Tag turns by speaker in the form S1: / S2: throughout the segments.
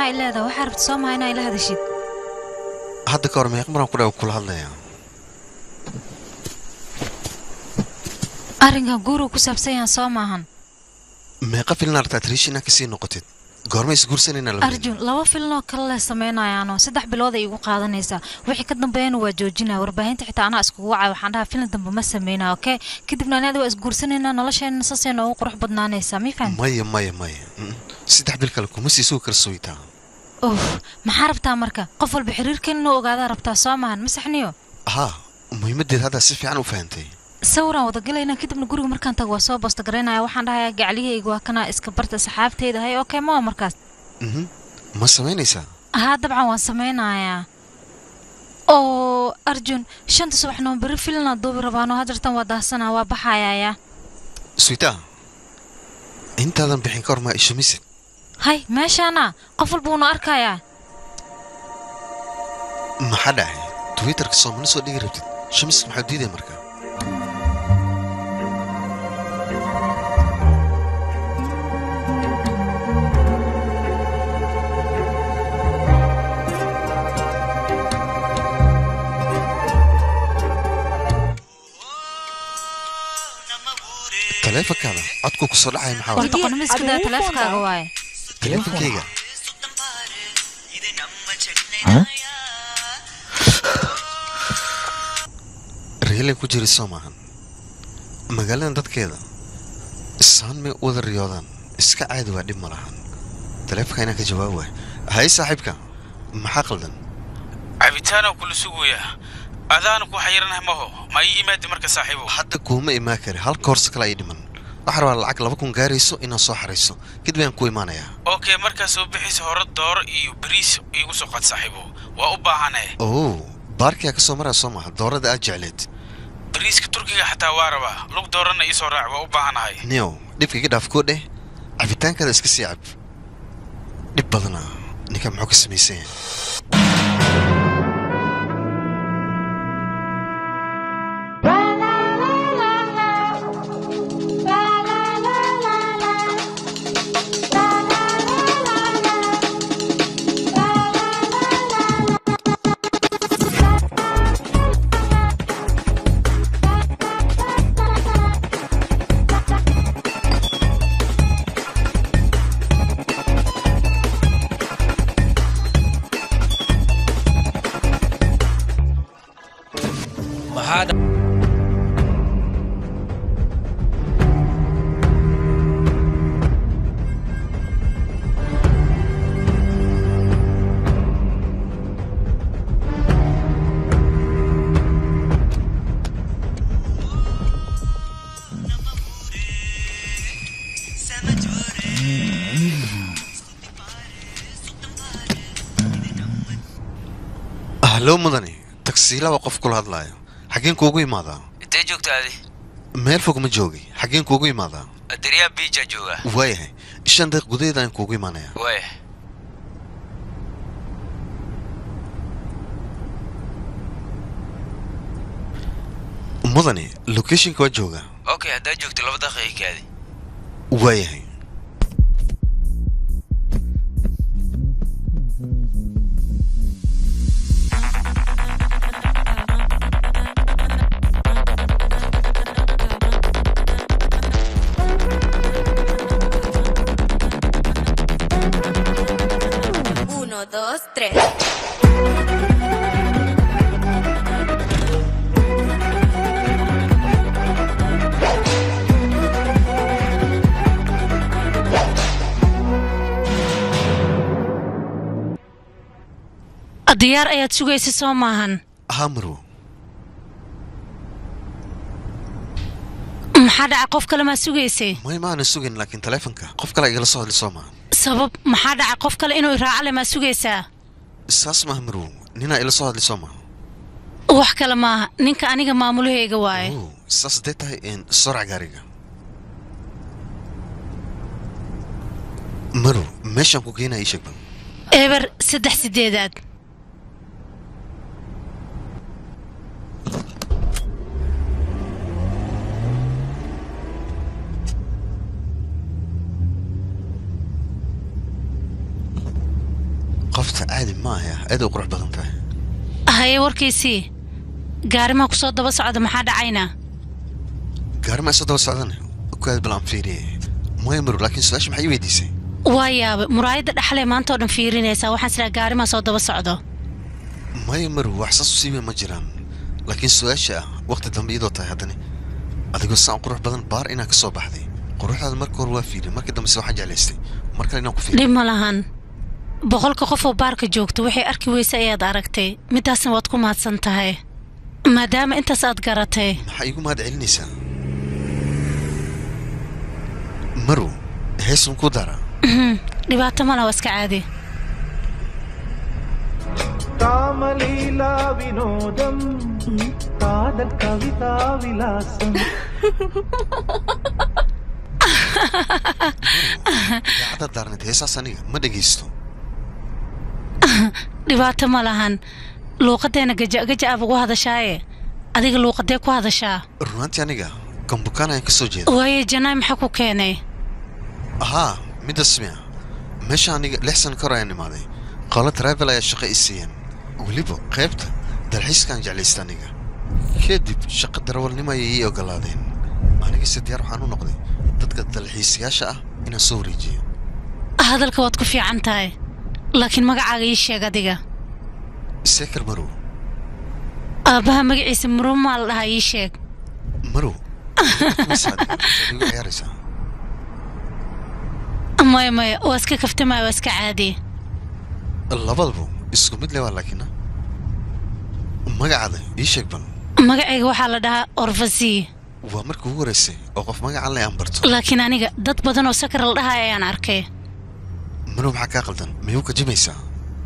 S1: maxaa i leedahay waxaa rabta soo maha inaa ila hadashid
S2: hadda ka hor meeq maraan ku dhaw kula hadlaya
S1: arrinkan guuruu ku saabsan yahan soo maahan
S2: meeqa filin aragtaa triish inaa kasii noqotid goorma isguursanayna la
S1: arjun laba filnoo kale leh samaynayaano saddex bilood ay igu qaadanaysaa wixii ka dambeeyana waa joojinaya warbaahinta xitaa anaa iskugu wacay waxaan dhahaa filin dambe ma sameynaa okey kadibna anaada waa isguursanaynaa nolosheena saasay noogu qurux badnaanaysaa mi fahan
S2: maya maya maya Mm. saddex bil kale kuma sii sugi karsoytaa
S1: uf maxaa rabtaa marka qof walba xiriirkeena inuu ogaadaa rabtaa soo maahan ma saxniyo
S2: haa muhiimaddeed haddaa si fiican u fahantay
S1: sawiraan wadagalaynaa kadibna guriga markaan tago waa soo boosta garaynaya waxaan dhahayaa gacliyahayga waa kana iska barta saxaabteyda hay okey ma waa markaas
S2: Mhm. ma samaynaysaa
S1: haa dabcan waan samaynayaa oo arjun shanta subaxnimo berri filina duubi rabaano hajartan waa daahsanaa waa baxayaaya
S2: suytaa intaadan bixin ka hor maa ishumisid
S1: hay meeshaana qof walba uuna arkayaa
S2: maxaa dhacay twitterka soo mana soo dhigi rabtid shamis maxaa diidaya marka taleefankaada codku ku soo dhacaya maxaa
S1: war
S2: waay
S1: doqonimo iska daa taleefankaaga waaye
S2: taleefankayga reelan ku jiri soo maahan magaaladan dadkeeda isaan may u wada riyoodaan iska caadi waa dhib ma lahan taleefanka inaan ka jawaab waay hay saaxiibka maxaa qaldan
S3: cabitaanoo kula sugayaa adaana ku xayiranaha maho ma ii imaadi marka saaxiibow
S2: hadda kuuma imaan kari halka horse kale ay dhiman waxaa rabaa lacag laba kun gaarayso inaan soo xarayso kadib ayaan ku imaanayaa
S3: okey markaa soo bixaysa hore dooro iyo bariis iigu soo qad saaxiibow waa u baahanahe
S2: oo baarkiyaa ka soo maraa soo maaha doorada aad jecleed
S3: bariiska turkiga xataa waa rabaa lug doorana ii soo raac waa u baahanahay
S2: niyow dhibka iga dhaaf koo dheh cabitaankaada iska sii cab dhib badana ninka muxuu ka samaysan yahay
S4: maxaa dha-
S2: hallo mudani tagsiila waa qof kula hadlaayo xaggeen kuugu imaadaa
S5: intee joogta adi
S2: meel fog ma joogi xaggeen kuugu imaadaa
S5: adariyaa biija jooga
S2: waayahay shan daqiiq gudaheeda aan kuugu imaanayaa
S5: waaya
S2: mudani locationka waa joogaa
S5: okay haddaa joogto laba daqiiqa kaadi
S2: waayahay
S6: Uno, dos, tres.
S7: diyaar ayaad sugaysa soo maahan
S2: haa marwo
S7: maxaa dhaca qof kale maa sugaysay
S2: may maana sugin laakiin taleefanka qof kale igala soo hadli soo maaha
S7: sabab maxaa dhaca qof kale inuu iraacale maa sugaysaa
S2: saas maaha marwo ninaa ila soo hadli soo maaha
S7: wax kale maaha ninka aniga maamulahayga waaye
S2: oo saas hadday tahay een, sorac gaariga marwo meeshaan ku geenaya ii sheeg bal
S7: eber saddex sideedaad
S2: caadi ma ahaya aad u qurux badan tahay
S7: haye warkiisii gaarimaa ku soo daba socda maxaa dhacayna
S2: gaari ma isu daba socdan okaad bal aan fiiriyey maya maru laakiin su-aasha maxay ii weydiisay
S7: waa yaabay muraayadda dhexlee maanta oo dhan fiirinaysaa waxaan siraa gaarimaa soo daba socdo
S2: maya maru wax saas u siima ma jiraan laakiin su-aasha ah waqti dambe iyadoo tahay haddani adigoo saan qurux badan baar inaan ka soo baxday quruxdaada marka hore waa fiiriyay markii dambese waxaan jeclaystay mar kale inaan ku fiiriyo
S7: dhib ma lahan boqolka qof oo baarka joogta waxay arki weyse ayaad aragtay midaasna waad ku mahadsan tahay maadaama intaas aad garatay
S2: maxaa iigu mahad celinaysaa maru heesun ku dara
S7: dhibaato mala waa iska caadi
S8: కామలీలా వినోదం కాదల్ కవితా విలాసం
S2: idaacadda daarneed heesaas aniga ma dhegaysto
S7: dhibaato ma lahan luuqadeena gaja-gaja aab ugu hadashaaye adiga luuqadee ku hadashaa
S2: runaantii aniga gambukaan ayaan ka soo jeeda
S7: waaye janaay maxaa ku keenay
S2: haa midda smia meesha aniga lix sano ka hor ayaan imaaday qolo travel ayaa shaqo i siiyeen weliba qaybta dalxiiskaan jeclaysta aniga kadib shaqo darawalnimo ayay ii ogolaadeen anigase diyaar waxaan u noqday dadka dalxiisayaasha ah inaan soo wareejiyo
S7: hadalka waad ku fiican tahay laakiin magacaaga ii sheeg adiga
S2: seekar marow
S7: aabbaha magaciisa murumaa la dhahaa ii sheeg
S2: marow masaadiga igu ciyaaraysaa
S7: maya maya waa iska kaftamaya waa iska caadi
S2: labadaba isku mid le waa laakiin magacaada ii sheeg bal
S7: magacayga waxaa la dhahaa orfasi
S2: waa markii ugu horeysay oo qof magacan le aan barto
S7: laakiin aniga dad badan oo sakar la dhahaa ayaan arkay
S2: marow maxaa kaa qaldan miyuu ka jimaysaa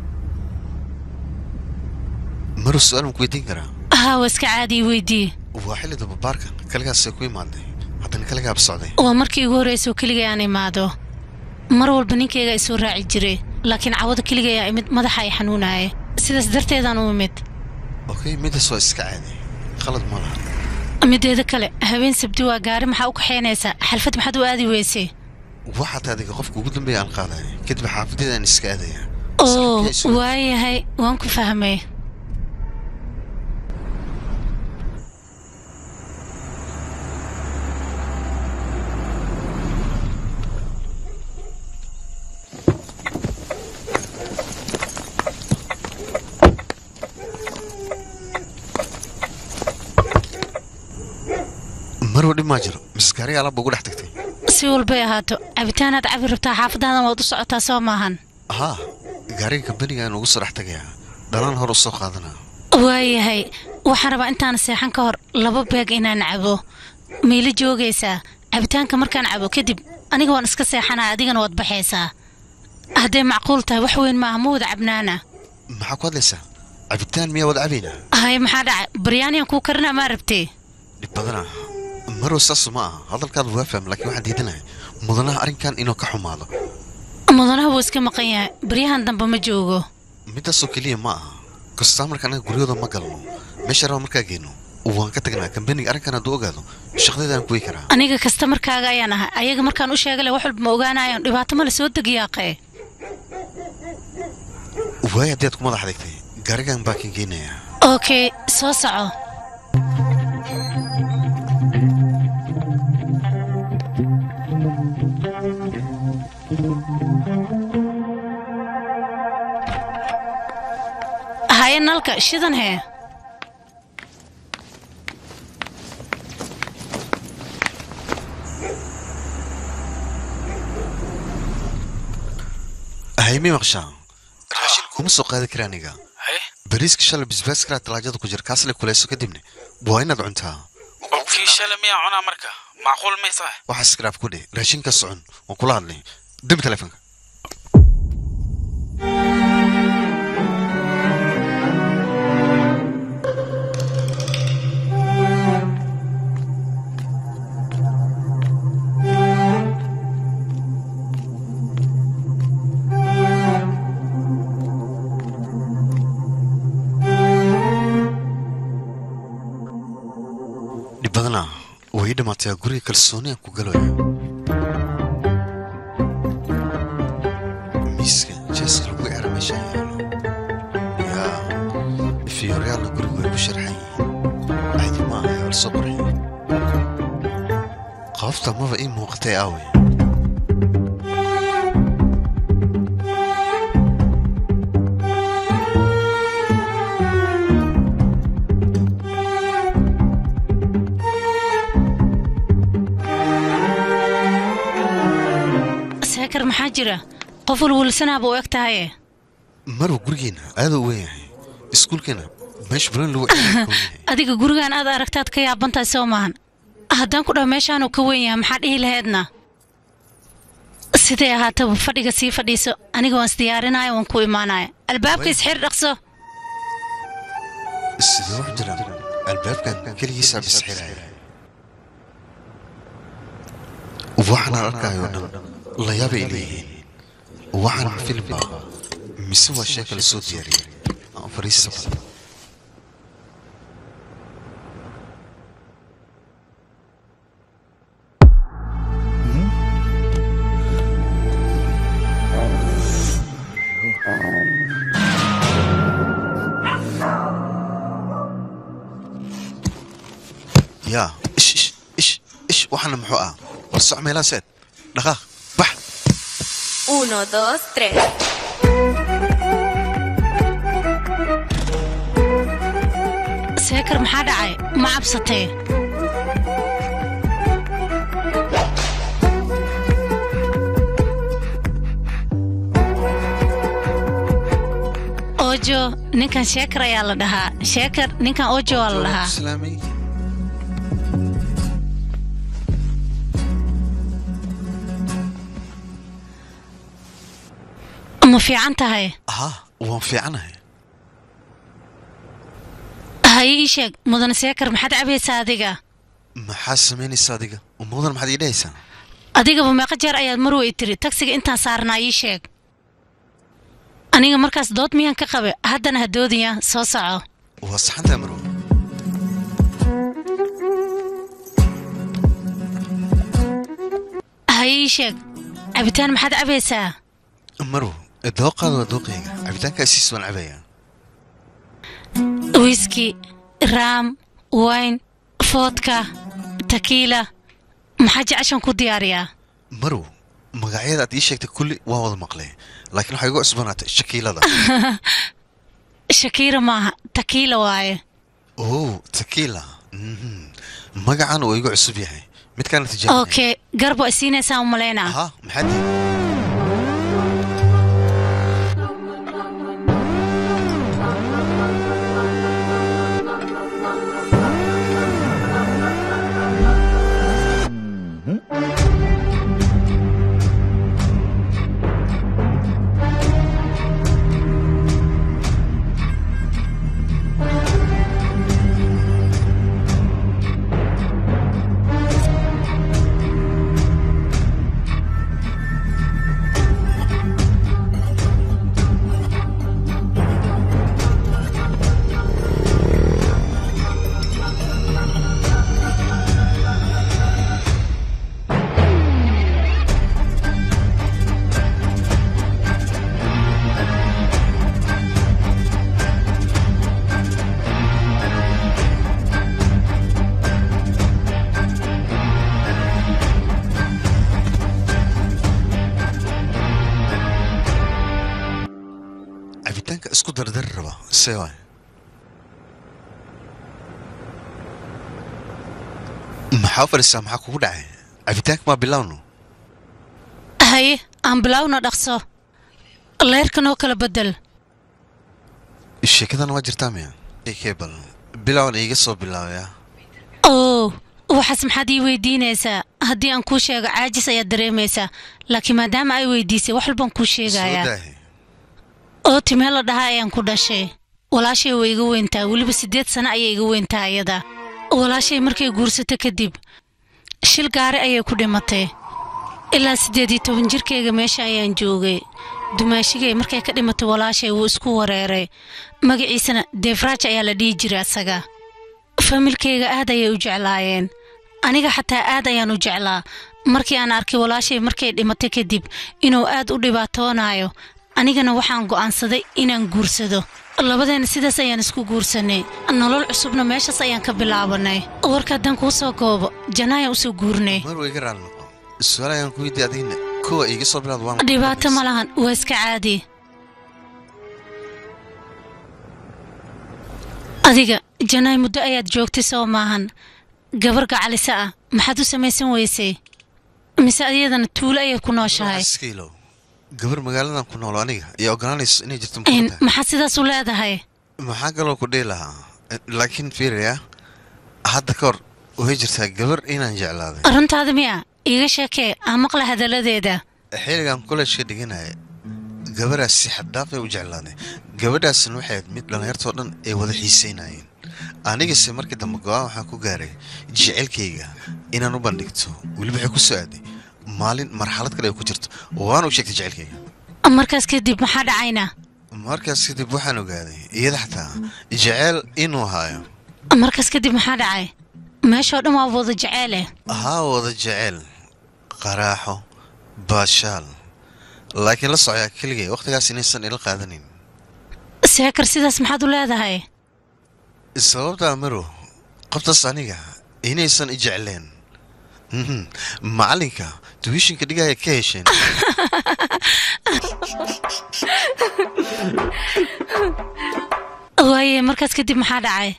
S2: marow su-aal ma ku weydiin karaa
S7: haa waa iska caadi ii weydii
S2: waa xilli dababaarka kaligaasay ku imaaday haddana kaligaaba socday
S7: waa markii igu horreysay oo keligay aan imaado mar walba ninkayga ay soo raaci jiray laakiin cawada keligay aa imid madaxa ay xanuunaaya sidaas darteedaan u imid
S2: okay midaas waa iska caadi qalad ma laha
S7: mideeda kale habeen sabti waa gaari maxaa u kaxaynaysaa xalfad maxaad u aadi weysay
S2: waxaad adiga qofka ugu dambeeya aan qaadaya kadib xaafadeeda aan iska aadaya
S7: oo
S2: Saaxiibkay isu-
S7: waayahay waan ku fahmay
S2: marow dhib maa jiro mise gaariga alaabba ugu dhex tagtay
S7: si walbay ahaato cabitaanaad cabi rabtaa xaafadaadan waad u socotaa soo maahan
S2: haa gaariga kambaniga ayaan ugu soo dhex tagayaa dhalaan hor u soo qaadanaa
S7: waayahay waxaan rabaa intaan seexan ka hor laba beeg inaan cabo miila joogaysaa cabitaanka markaan cabo kadib aniga waan iska seexanaa adigana waad baxaysaa hadday macquul tahay wax weyn maaha ma wada cabnaana
S2: maxaa ku hadlaysaa cabitaan miyaa wada cabaynaa
S7: hay maxaa dhacay baryaaniyaan kuu karinaa maa rabtee
S2: dhib badanaa marow saasu ma aha hadalkaadu waa faham laakiin waxaan diidanahay mudanaha arrinkan inuu ka xumaado
S7: mudanaha wuu iska maqan yahay baryahan dambe ma joogo
S2: midaasoo keliya ma aha kastaamarka anaga guryahooda ma galno meesha raba markaa geyno waan ka tagnaa kambaniga arrinkan hadduu ogaado shaqadeedaan kuwey karaa
S7: aniga kasta markaaga ayaan ahay ayaga markaan u sheegale wax walba ma ogaanayaan dhibaato male soo degiyaaqee
S2: waay haddii aad ku madax adeegtay gaarigan baa kan geynayaa
S7: okay soo soco haye nalka shidan hee
S2: haymi maqshaa raashin kuma soo qaadi kara aniga
S3: haye
S2: bariiska shalay bisbaas kalaa talaajada ku jira kaasle kuleyso kadibna waa inaad cuntaa
S3: oo kii shala miyaa cunaa marka macquul may tahay
S2: waxaa iskaraaf ku dheh raashinka socon waan kula hadlay demi telefonka dhib badanaa way ii dhammaatay guriga kalsooni aan ku galayo miiska jeeska lagu era meesha yaalo qofta maba ii muuqatay aawe
S7: seekar maxaa jira qof walwalsanaaba u eg tahaye
S2: marwa gurigeena aaduu u weyn yahay iskuulkeena meesha baran lagu ciyaaro ka weyn yahay
S7: adiga gurigan aad aragtaad ka yaabantahay soo maahan haddaan ku dhaho meeshaanuu ka weyn yahay maxaa dhihi laheedna siday ahaataba fadhiga sii fadhiiso aniga waan isdiyaarinaya waan ku imaanaya albaabka isxir dhaqso
S2: sidee wax jiraan albaabkan keligiisaa bisxiraya waxaan arkayo dhan layaabay leeyihiin waxaan ma filim baa mise waa sheeka la soo diyaariyey aan fariista badan yaa ish ish ish ish waxaana muxuu ah war soc meelaa seed dhaqaaq bax
S6: Uno, dos, tres.
S7: seekar maxaa dhacay ma cabsatee ojo ninkan sheekar ayaa la dhahaa sheekar ninkan ojo waa la dhahaa
S2: islaamay
S7: ma fiican tahay
S2: haa waan fiicanahay
S7: haye ii sheeg mudane seekar maxaad cabaysaa adiga
S2: maxaa samaynaysa adiga umudan maxaad ii dhahaysaa
S7: adigaba meeqa jeer ayaad mar wey tiri tagsiga intaan saarnaa ii sheeg aniga markaas dood miyaan ka qabe haddana ha doodaya soo soco
S2: waa saxantaa marwa
S7: haye ii sheeg cabitaan maxaad cabaysaa
S2: marwa dooqaada waa dooqayga cabitaankaa siis waan cabayaa
S7: wiski raam wayn foodka takiila maxaa jeceshan ku diyaariyaa
S2: marw magacyada aad ii sheegtay kulli waan wada maqlay laakiin waxay igu cusbanaatay shakiilada
S7: shakiira maaha takiila waaye
S2: oh takiila mhm. magacan waa igu cusub yahay midkaana tijaabinaya
S7: okay garbo ay siinaysaa u malaynaa
S2: aha maxaa diiday cabitaanka isku dardari raba see waay maxaa u fadhiistaa maxaa kugu dhacay cabitaanka maa bilowno
S7: haye aan bilowna dhaqso leerkan oo kala bedel
S2: sheekadan waa jirtaa miya kee bal bilowna iiga soo bilaabaya
S7: oo waxaas maxaad ii weydiinaysaa haddii aan kuu sheego caajis ayaad dareemaysaa laakiin maadaama ay weydiisay wax walbaan kuu
S2: soo
S7: sheegayaa
S2: daahe
S7: oo timee la dhahaa ayaan ku dhashay walaashay way iga weyntaa weliba siddeed sano ayay iga weyntaa ayada walaashay markay guursato kadib shil gaari ayay ku dhimatay ilaa siddeed iyo toban jirkayga meesha ayaan joogay dumaashigay markay ka dhimatay walaashay wuu isku wareeray magaciisana deefraaj ayaa la dhihi jiray asaga familkayga aad ayay u jeclaayeen aniga xataa aad ayaan u jeclaa markii aan arkay walaashay markay dhimatay kadib inuu aad u dhibaatoonayo anigana waxaan go'aansaday inaan guursado labadeena sidaas ayaan isku guursanay nolol cusubna meeshaas ayaan ka bilaabanay warka haddaan kuu soo koobo janaayaan usoo guurnay
S2: mar way iga raali noqo su-aal ayaan ku weydiiy adigna kuwa iga soo bilaad waa
S7: dhibaato ma lahan waa iska caadi adiga janaay muddo ayaad joogtay soo maahan gabar gacalisa ah maxaad u samaysan weysay mise adiyadana tuulo ayaad ku nooshahay
S2: iskiilow gabar magaaladan ku noolo aniga iyo ogolaanayso inay jirto
S7: In-
S2: muqadda
S7: maxaad sidaas u leedahay
S2: maxaa kaloo ku dhihi lahaa laakiin fiiraya hadda ka hor way jirtaa gabar inaan jeclaaday
S7: runtaada miya iiga sheekee aan maqla hadalladeeda
S2: xilligan kollegeka dhiganaya gabadhaas si xaddaafay u jeclaaday gabadhaasna waxay ahayd mid dhallinyartoo dhan ay wada xiisaynayeen anigase markii dambe go-aan waxaan ku gaaray jecelkayga inaan u bandhigto weliba waxay ku soo aaday maalin marxalad kale ay ku jirto waana u sheegtay jecelkayga
S7: markaas kadib maxaa dhacayna
S2: markaas kadib waxaan ogaaday iyada xataa jecel inuu haayo
S7: markaas kadib maxaa dhacay meeshoo dhan waa wada jeceele
S2: haa wada jecel qaraaxo baashaal laakiin la socyaa keligay wakhtigaas inaysan ila qaadanin
S7: seekar sidaas maxaad u leedahay
S2: sababtaa marow qabtaas aniga inaysan i jecleen Mhm. macallinka tuwishinka dhigaya ka hesheen
S7: waaye markaas kadib maxaa dhacay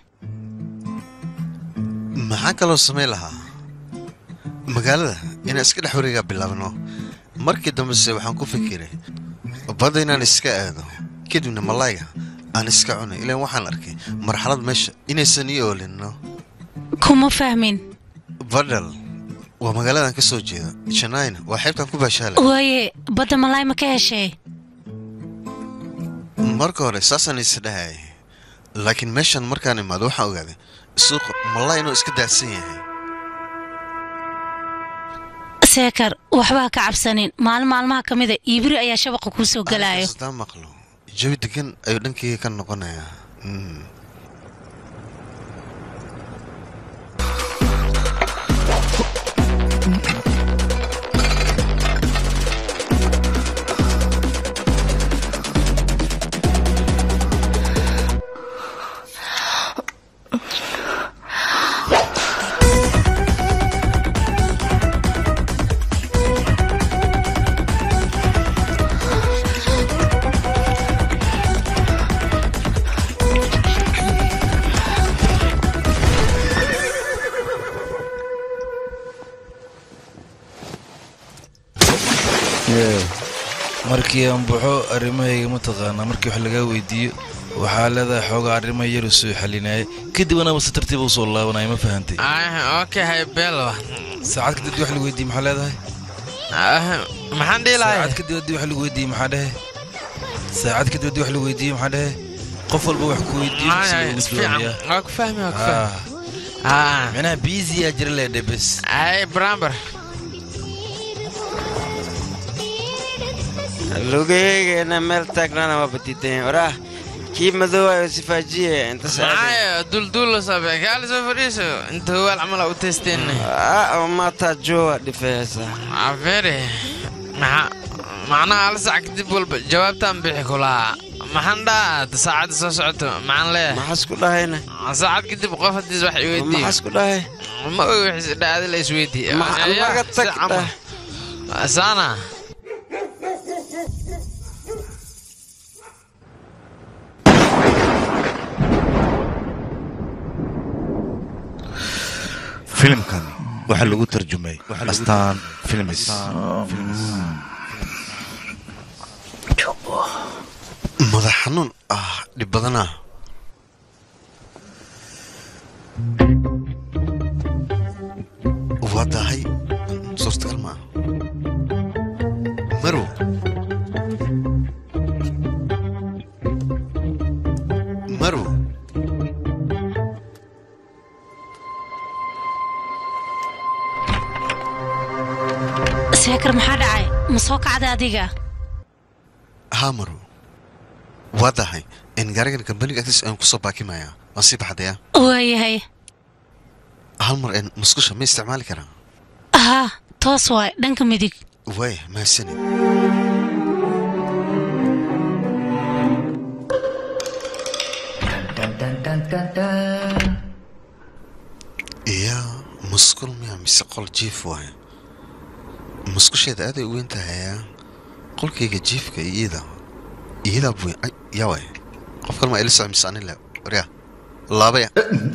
S2: maxaan kaloo samayn lahaa magaalada inaan iska dhex wareegaa bilaabno markii dambese waxaan ku fikiray badda inaan iska aado kadibna malayga aan iska cunay ilaan waxaan arkay marxalad meesha inaysan ii oolinno
S7: kuma fahmin
S2: badhal waa magaaladan ka soo jeeda janaayna waa xeybtaan ku baashaalay
S7: waaye badda malaay ma ka heshay
S2: marka hore saasaan is dhahayay laakiin meeshan markaan imaado waxaan ogaaday suuqa malay inuu iska daadsan yahay
S7: seekar waxba ha ka cabsanin maalin maalmaha ka mida iibiri ayaa shabaqa kuu soo galaayo
S2: haddaan maqlo jawi degan ayuu dhankayga ka noqonayaa Mm.
S4: markii aan baxo arrimahayga mataqaanaa markii wax lagaa weydiiyo waxaa leedahay xoogaa arrimo yaru soo xalinaya kadib anaba si tartiiba usoo laabanaya ma fahantay
S9: okay belwa
S4: saacad kadib wax lagu weydiiye maxaa leedahay
S9: maxaan dhihi lahay
S4: saacad kadib haddii wax lagu weydiiye maxaa dhehe saacad kadib haddii wax lagu weydiiye maxaa dhehe qof walba wax ku weydiiyo si loogu jawaabiyaa
S9: waa ku fahmi waa ku fahmi
S4: Ah,
S9: ah
S4: micnaha biisiyaa jira leedhe bes
S9: ay bramber
S10: lugaheygana meel taagnana waa badiidan waraa kii madoowayo sifaajiye inta
S9: maxaayo dulduulo sabe kaali soo fadhiiso inta howaal camal aa u teysteenna
S10: maataa joowa dhifeesa
S9: afere maxa macnaha hal saac kadib walba jawaabtaan bixi kulahaa maxaan dhaa saacadda soo socoto maxaan leeyahay
S10: maxaas ku dhahayna
S9: saacad kadib qof haddiis wax iweydiiyo
S10: maxaas ku dhahay
S9: ma ogi wixii dhaadi la isweydiiye
S10: maga tag dhah
S9: saana
S11: filimkan waxaa lagu tarjumay astaan filmis
S2: madax xanuun ah dhib badanaa waa dahay suurtagal maaha marow marow
S7: seekar maxaa dhacay ma soo kacday adiga
S2: haa marow waa dahay in gaarigan kambaniga agtiis aan kusoo baakimayaa waan sii baxdaya
S7: waayahay
S2: hal mar een musqusha ma isticmaali karaa
S7: haa toos waay dhanka midig
S2: waaya mahadsanid mise qol jiif waaye musqusheeda aaday u weyn tahayaa qolkayga jiifka iyo iida iidaa buy ay yaa waay qof kalma ila soco mise anin le waryaa laabaya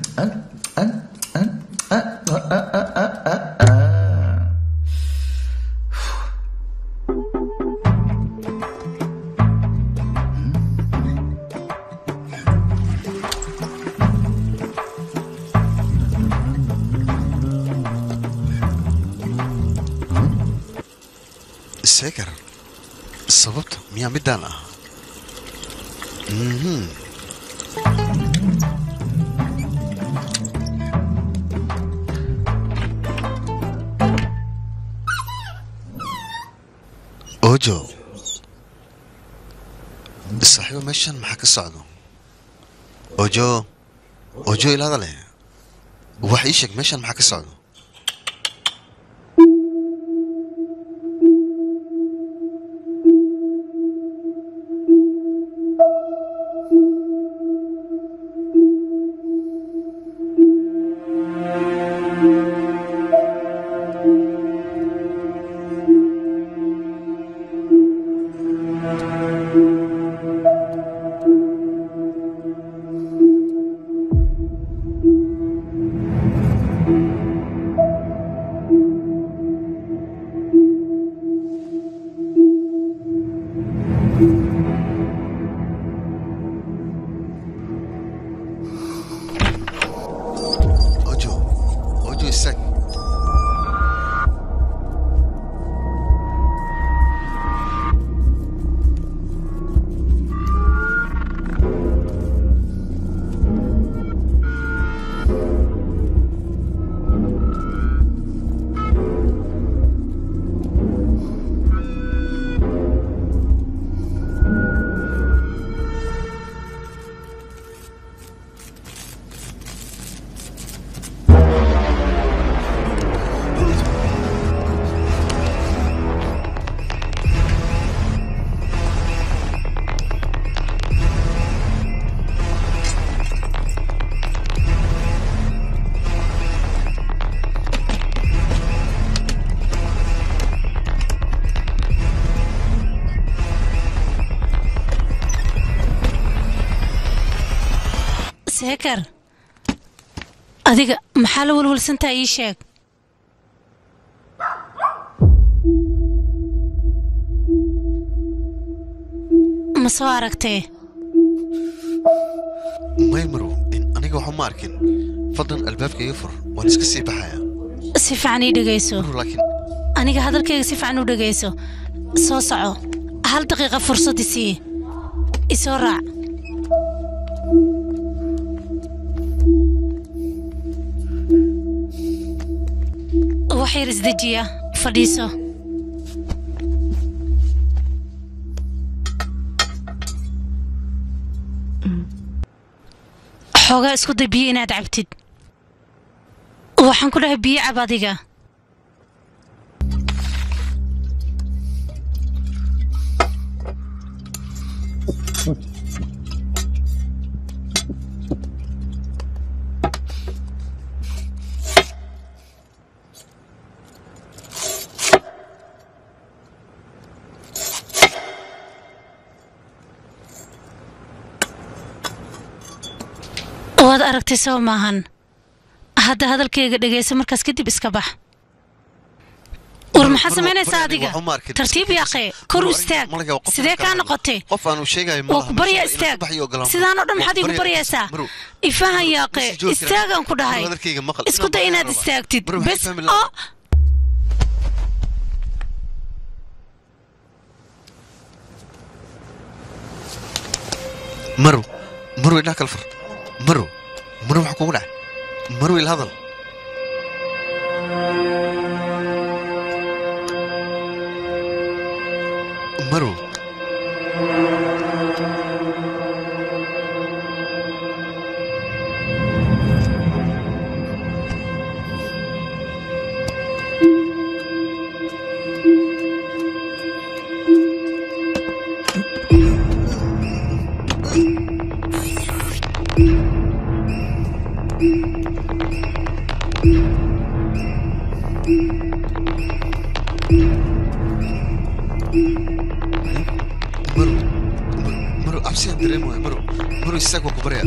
S2: seekar sababta miyaa middaan ah mhm ojo saaxiibo meeshan maxaa ka socdo ojo ojo ilaada leh wax ii sheeg meeshan maxaa ka socdo ojo ojo istaag
S7: seekar adiga maxaa la walwalsantaa ii sheeg ma soo aragtee
S2: may marow in aniga waxba ma arkin fadlan albaabka iga fur waan iska sii baxaya
S7: si fiican ii dhegayso
S2: laakiin
S7: aniga hadalkayga si fiican u dhegayso soo soco hal daqiiqa fursad isii isoo raac wax yar isdejiya fadhiiso xoogaa isku day biyo inaad cabtid waxaan ku dhahay biyo cab adiga waad aragtay soo maahan hadda hadalkayga dhegayso markaas kadib iska bax war maxaad samaynaysaa adiga tartiib yaaqee kor u istaag sidee kaa noqotay
S2: qof aanu sheegayo
S7: waa ku baryaa istaag sidaanoo dhan maxaad igu baryaysaa ifahan yaaqee istaagaan ku dhahay isku day inaad istaagtid bes oo
S2: marow marow indhaha kala fur marow marow waxa kugu dhacay marow ila hadal marow istaag waa ku baryaa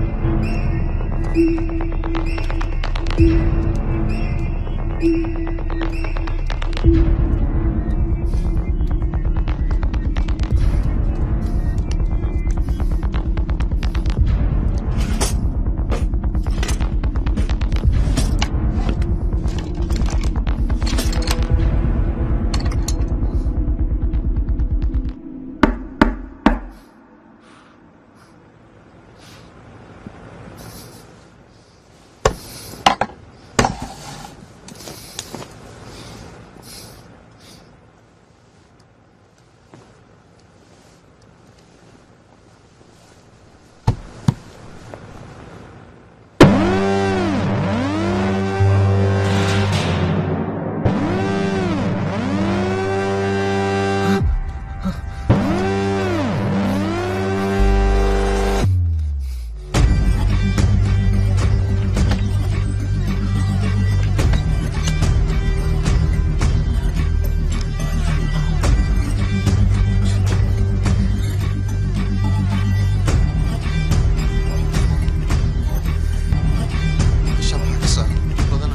S2: Meeshaan waxaa ka socda dad badan.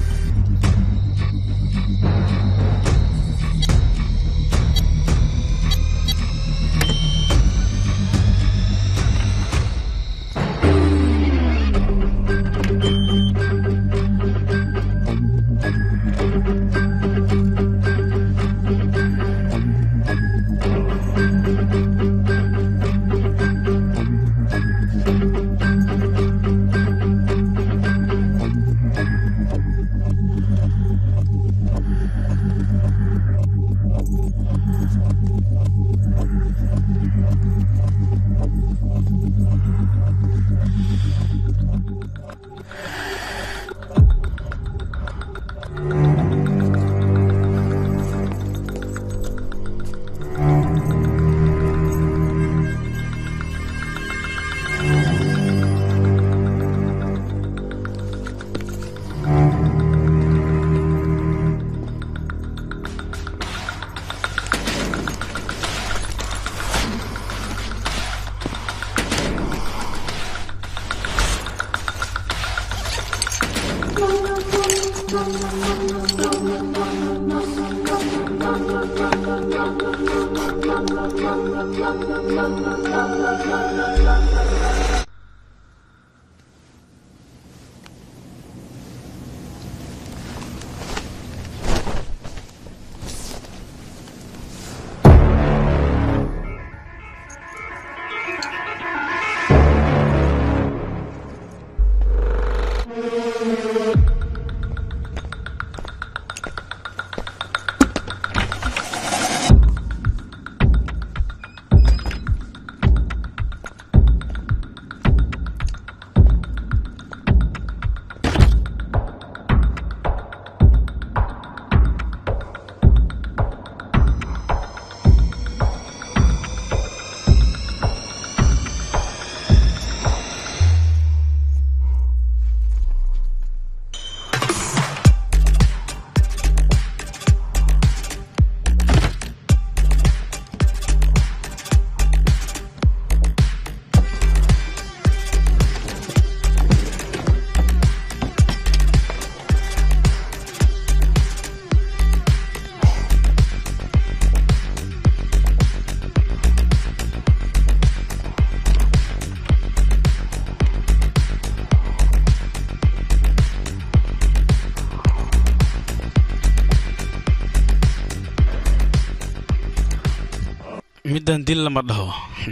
S3: middan dil lama dhaho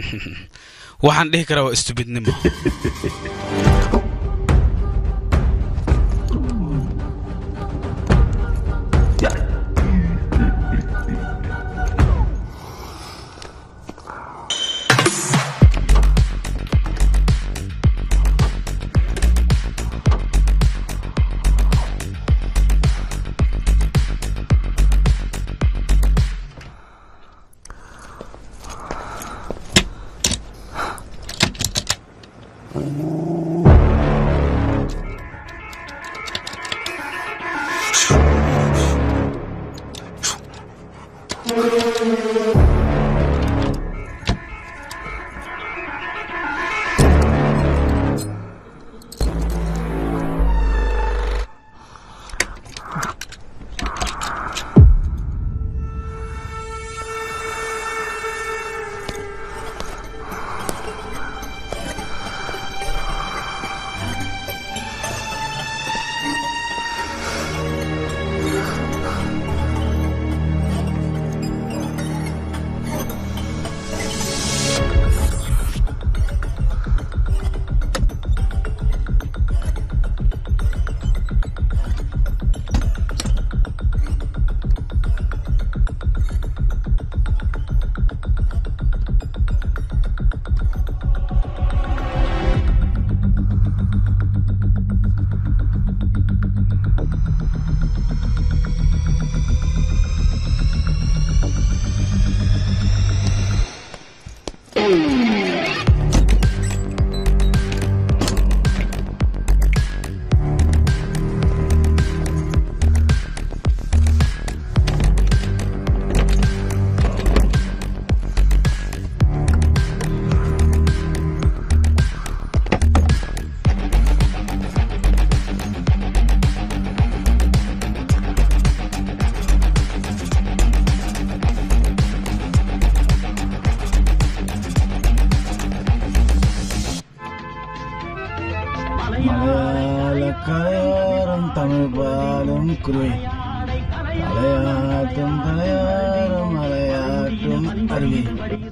S3: waxaan dhihi karaa waa istubidnimo
S4: കുരുവേ മലയാട്ടും മലയാളം മലയാട്ടും അരുവേ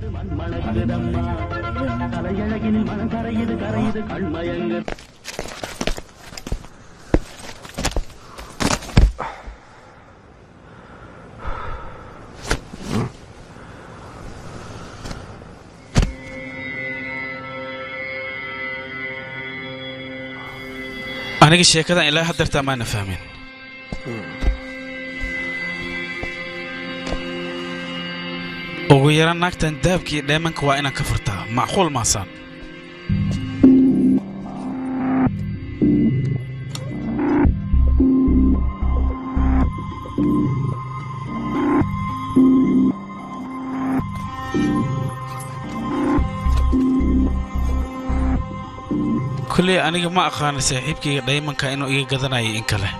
S3: aniga sheekadan ilaa haddeertaa maana fahmin ugu yaraan naagtan dahabka iyo dheemanka waa inaan ka furtaa macquul maasaan kulley aniga ma aqaana saaxiibkayga dhaymanka inuu iga gadanayo in kale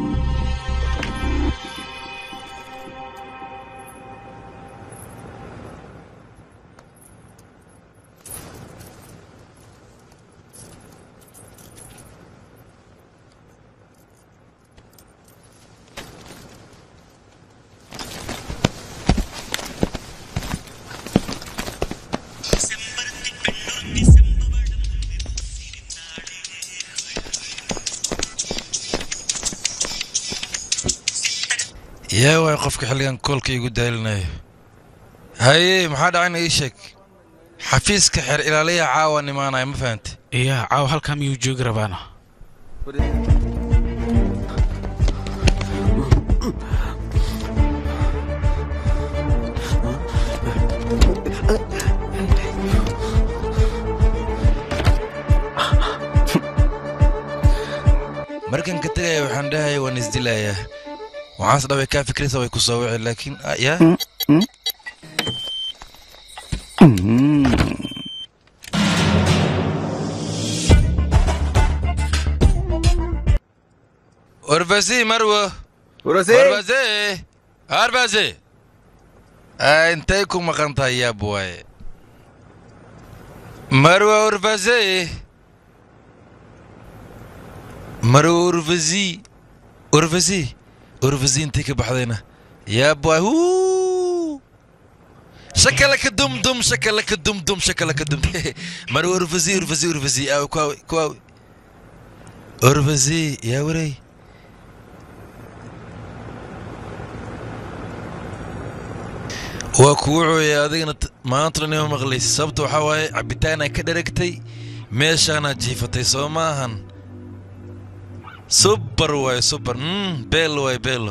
S4: yaa waay qofka xilligan koolka igu daalinaya haye maxaa dhacayna ii sheeg xafiiska xeer ilaaliyaha caawa nimaanaya ma fahante
S3: iyaa caawa halkaa miyuu joogi rabaana
S4: markan ka tegaya waxaan dhahaya waan isdilayaa waxaas dhaway kaa fikrisa way ku soo wici laakiin ah, yaa Orvasi Marwo.
S12: Orvasi.
S4: Orvasi. Orvasi. Ah, intay ku maqan tahay yaa buwaye. Marwo Orvasi. Marwo Orvasi. Orvasi. Orvasi intay ka baxdayna. Yaa buwaye. Huu. Shakalaka dum dum shakalaka dum dum shakalaka dum. Marwo Orvasi Orvasi Orvasi. Ah, kwa kwa. Orvasi yaa waray. waa kugu cooyay adigana t- maanta dhan ima maqlaysa sababta waxaa waaye cabitaanaa ka dheragtay meeshaanaad jiifatay soo maahan subar waaye subar mm, beelo waaye beelo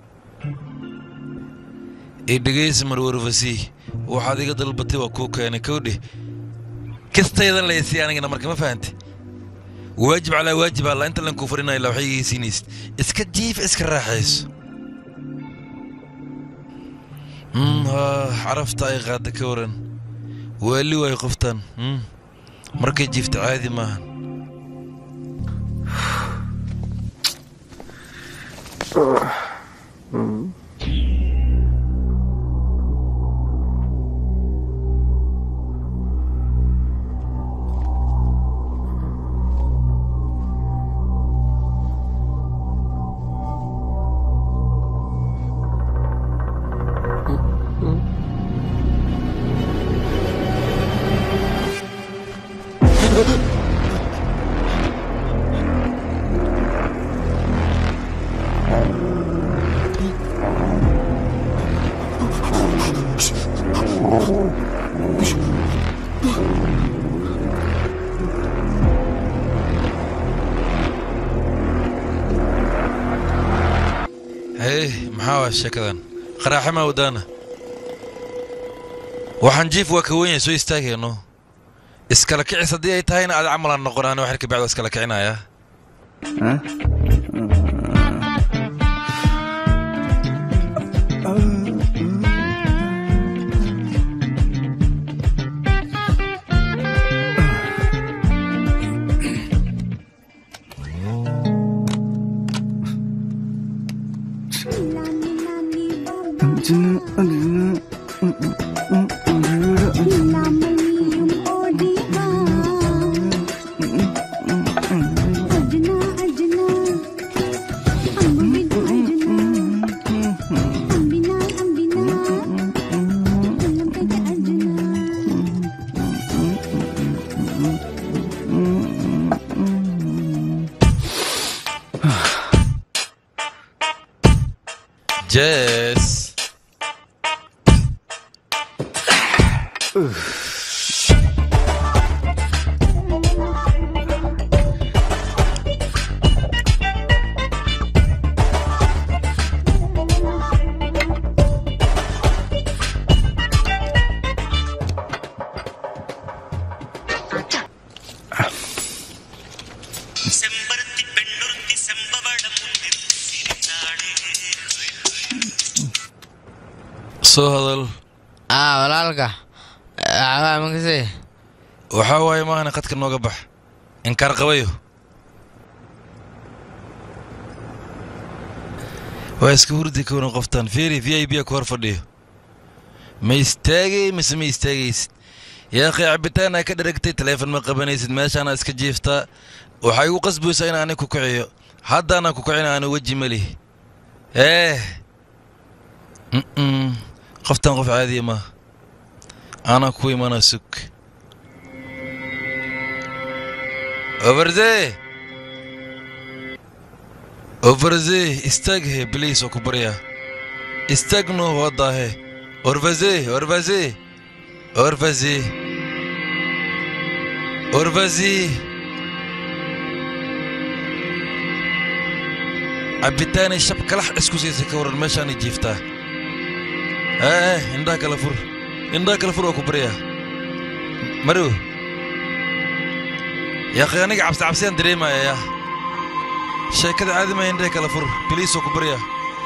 S4: ii dhegaysi marwarfasi waxaad iga dalbatay waa kuu keenay kowdhe kastaydan laysi anigana marka ma fahante waajib calaa waajib alla inta lan kuu fadhinaya la waxay igeysiinaysid iska jiif iska raaxayso Mm, haa, carafta ay qaada ka waran waali waay qoftan mm. markay jiifta caadi maahan hey maxaa waa sheekadan qaraaxe maa wadaana waxaan jiif waa ka weyn soo istaagayno iskala kicis haddii ay tahayna aad camalaan noqonaan wax kabacdi waa iskala kicinaya soo hadal
S9: ah walaalka waxbaa makasii
S4: waxaa waaye maahane qadka nooga bax inkaar qabayo waa iska hurdi kowna qoftan fiiri v i b ku hor fadhiyo ma istaagay mise ma istaagaysid yaa akhi cabitaanaa ka dharagtay taleefon ma qabanaysid meeshaana iska jiiftaa waxaa igu qasbaysaa in aanay ku kiciyo haddaanaan ku kicin aanu weji malihi eh mm qoftan qof caadiya maaha aanaa ku imanaa sug overze overze istaag he biliis oo ku baryaa istaag noo wadaahe orvaze orvaze orvaze orvaze cabitaanay shab kalax isku siisay ka waran meeshaanay jiiftaa ee indhaha kala fur indhaha kala fur waa ku baryaa marow yaaqi aniga cabsi cabsiyaan dareemaya yaa sheekada caadi maya indhaha kala fur biliis oo ku baryaa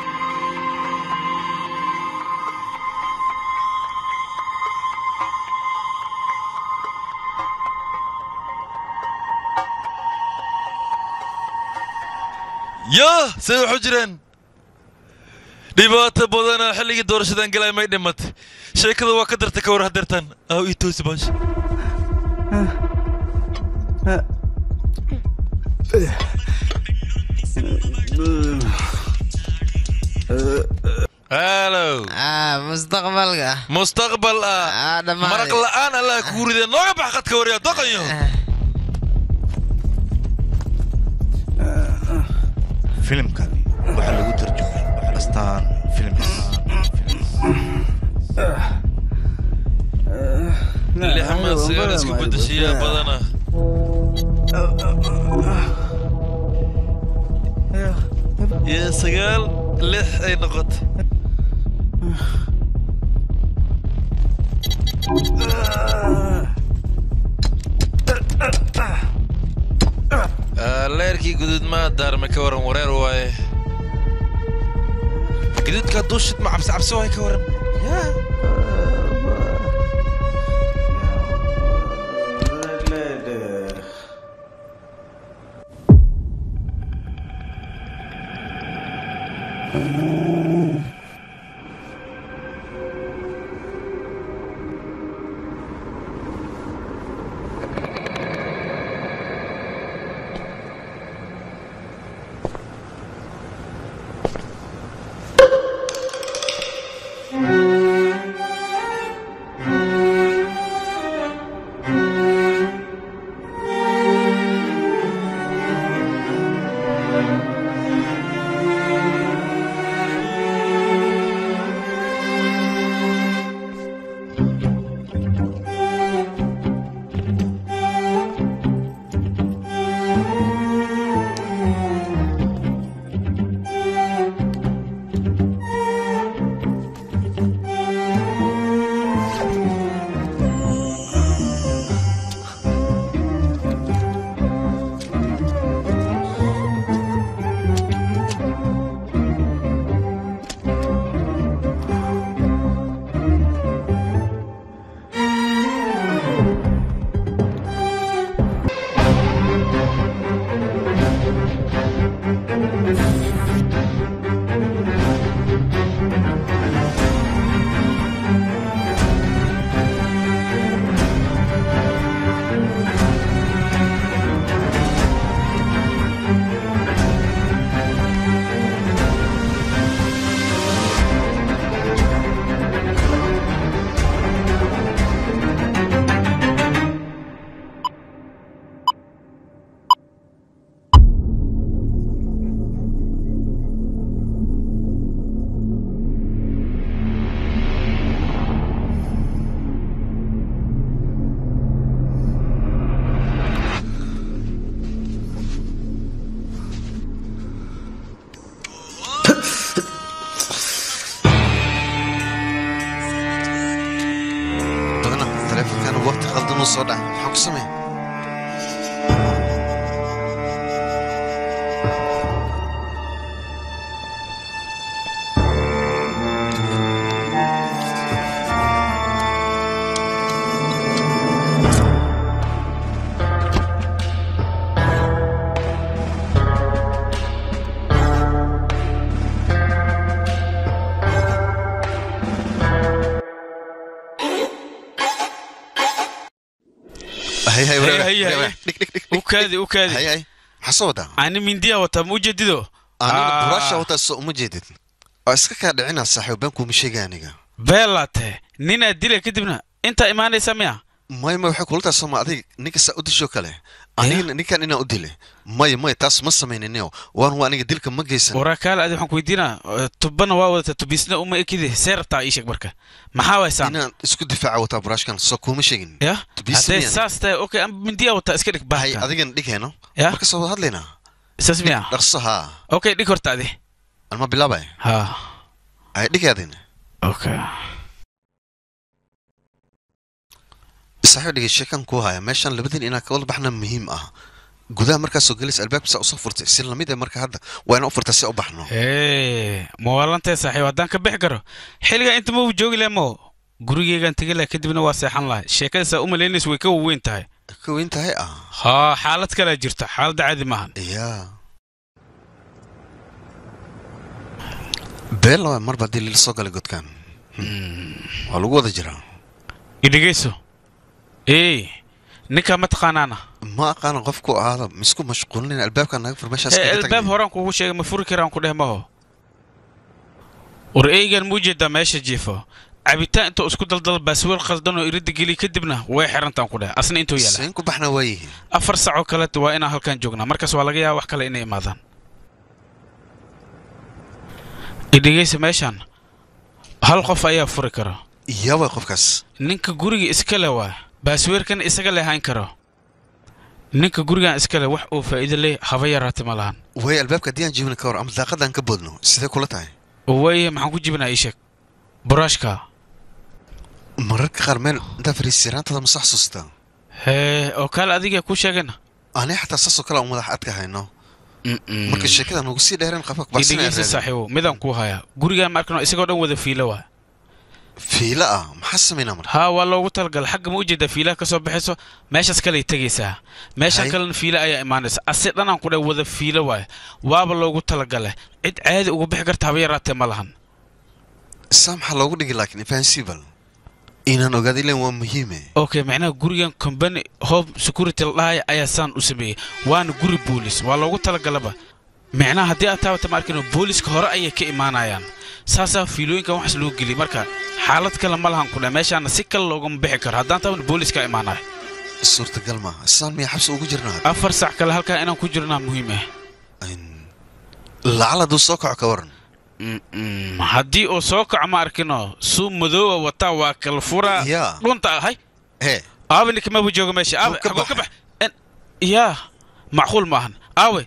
S4: yaa say waxu jiraan dhibaato badana xilligii doorashadan galay may dhimatay sheekada waa ka dartay ka war hadeertaan aw ii toosi baasha halow
S9: mustaqbalka
S4: mustaqbal ah maraq la'aan allah kugu ridee nooga bax qadka waryaa doqanyo
S11: filimkani waxaa lagu tarjumay astaan films
S4: lixmaad sagaal isku bedeshiyaa badana iyo sagaal lix ay noqotay leerkii guduud maa daarme ka waran wareer waaye guduudka hadduu shidma cabsi cabsi waaye ka waran
S2: inuu soo dhaca maxaan ku sameeya hay hay
S3: Hay, hay, hay. ukaadi ukaadi
S2: hay hay maxaa soo wadaa
S3: ani mindiya wataa ma ujeedido
S2: aniga
S3: Ah.
S2: buraasha wataa soo uma jeedid waa iska kaa dhicinaa saaxiib been kuuma sheegay aniga
S3: beelaate ninaad dila kadibna intaa imaanaysa miya
S2: maya maya waxay kula tahay sooma adig ninka saa u dishoo kale anigana ninkan inaan u dile maya maya taas ma samayninio waan waa aniga dilka ma geysan
S3: warakaale adi waxaan ku weydiinaa tubana waa wadata tubisna uma ekide see rabtaa ii sheeg marka maxaa waysaan
S2: inaan isku difaaca wataa buraashkan soo kuuma sheegin
S3: ya
S2: Tubisna
S3: haddee
S2: miyaan?
S3: saas tahay okay ama mindiya wataa iska dhig
S2: hay
S3: bahalka
S2: adigana dhigayno
S3: Ya?
S2: marka soo wada hadlaynaa
S3: saas miya
S2: dhaqso haa
S3: okay dhig horta adi
S2: alma bilaabay
S3: ha
S2: hay dhigay adina
S3: okay
S2: saaxiib dhigay sheekan kuu haya meeshan labadin inaa ka wada baxna muhiim ah gudaha markaasoo gelis albaabkiisa usoo furtay si lamid ee marka hadda waa inaan u furta si u baxno
S3: hee mawaalantee saaxiib haddaan ka bixi karo xilligaa inta mau joogi laha mo gurigeygaan tegi laha kadibna waa seexan lahay sheekadaasaa u malaynaysa way ka waweyn tahay
S2: ka weyn tahay ah
S3: haa xaalad kalea jirta xaaladda caadi maahan
S2: yaa beel laba marba haddii lila soo galay godkan waa lagu wada jiraa
S3: idhegayso ee ninkaa ma taqaanaana
S2: ma aqaana qofku ahaada misku mashquulin albaabka naga fur meeshaas
S3: Ee,
S2: kaga
S3: albaab
S2: tagin
S3: horaan kugu sheegay ma furi karaan ku dheh maho war eygan muu jeedaa meesha jiifo cabitaan intuu isku daldal baasweel khaldan oo iridda geliy kadibna way xirantaan ku dheh asna intuu yaala
S2: seen ku baxna waa yihiin
S3: afar sacoo kale waa inaan halkan joognaa markaas waa laga yaaba wax kale inay imaadaan idhegaysa meeshaan hal qof ayaa furi kara
S2: yaa way qofkaas
S3: ninka guriga iska le waa baasweerkan isaga le hayn karo ninka gurigan iska le wax uu faa'iido leh haba yaraate ma lahan
S2: way albaabka haddii aan jibina ka hor ama daaqadaan ka boodno sidee kula tahay
S3: waaye maxaan ku jibinaa ii sheeg buraashka
S2: mararka qaar meel intaa fariisiraantada ma sax xasuustaa
S3: hee oo kaale adiga ku sheegana
S2: ani xataa saasoo kale aan madax adka hayno marka sheekada nagu sii dheereen qafka
S3: idhegeysa saaxiibo midaan kuu hayaa gurigaan ma arkano isagoo dhan wada fiilo waa
S2: fiila ah maxaa samaynaa marka
S3: haa waa loogu talagalay xagga ma ujeedaa fiilaha ka soo baxayso meeshaas kaley tegaysaa meeshan
S2: Hay.
S3: kalena fiila ayaa imaanaysa ase dhanaan ku dheh wada fiilo waaye waaba loogu talagalay cid caadi uga bixi karta haba yaraatee ma lahan
S2: saa maxaa loogu dhigi laakiin fahansiibal inaan ogaada ilan waa muhiime
S3: okay macnaha gurigan company home security la dhahaya ayaa saan u sameeyey waana guri boolis waa loogu talagalaba micnaha haddii aad taabata ma arkino booliska hore ayay ka imaanayaan saasaa fiilooyinkan waxaas loo geliyay marka xaalad kale ma lahan ku dheh meeshaana si kale loogama bixi karo haddaan taabana booliska imaanaya
S2: suurtagal maaha saan miyaa xabsi ugu jirnaa
S3: afar sac kale halkaa inaan ku jirnaa muhiim ah
S2: lacal hadduu soo kaco ka waran
S3: haddii uu soo kaco ma arkino suu madooba wataa waa kala furaa
S2: yaa
S3: dhunta ahay
S2: hee
S3: aabe ninkamaba jooga meesha aabe
S2: ka
S3: xagoo ka bax En- yaa macquul maahan aawe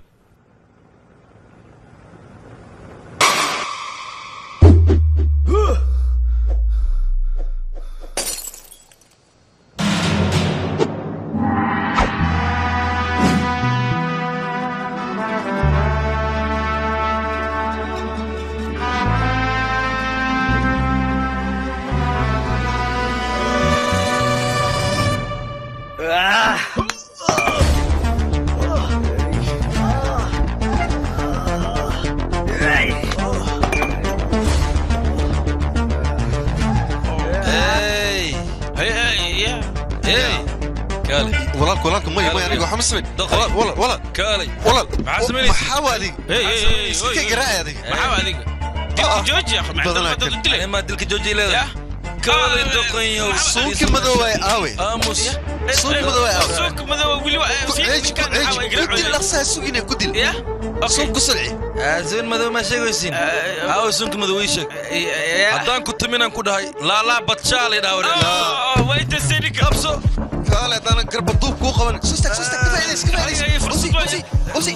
S4: Hey!
S3: Hey, hey, yeah.
S4: Hey! Kaalay.
S2: walaalka walaalka maya maya aniga waxaa ma samayn walaal walaal walaal
S4: Kaalay.
S2: walaal
S4: Maxaa samaynaysa?
S2: maxaa waa adiga
S3: Hey, hey, hey,
S2: iska
S3: hey,
S2: garaacay adiga
S3: maxaa waa adiga dilka jooji akh
S2: badanaa
S3: maxaa dad u dilay
S4: Ani maa dilka jooji
S3: Yah.
S4: leedahay. Kaalay doqonyow.
S2: suunki madoobay aawe
S4: Aamus.
S2: suunki madoobay aawe
S3: suuka madooba weli waa
S2: ku ceeji ku ceeji ku dil dhaqsaha sugine ku dil
S3: ya
S2: suun ku sulci
S4: Aasoon madow ma sheegaysin. Aawo sunka madow ii sheeg. Haddaan ku timinaan ku dhahay laalaa badshaalay dhaawre.
S3: wayta senika
S4: Qabso.
S2: kaale haddana garba duub kuu qaban sustag sustag ka faa'iidays ka faa'iidays usi usi usi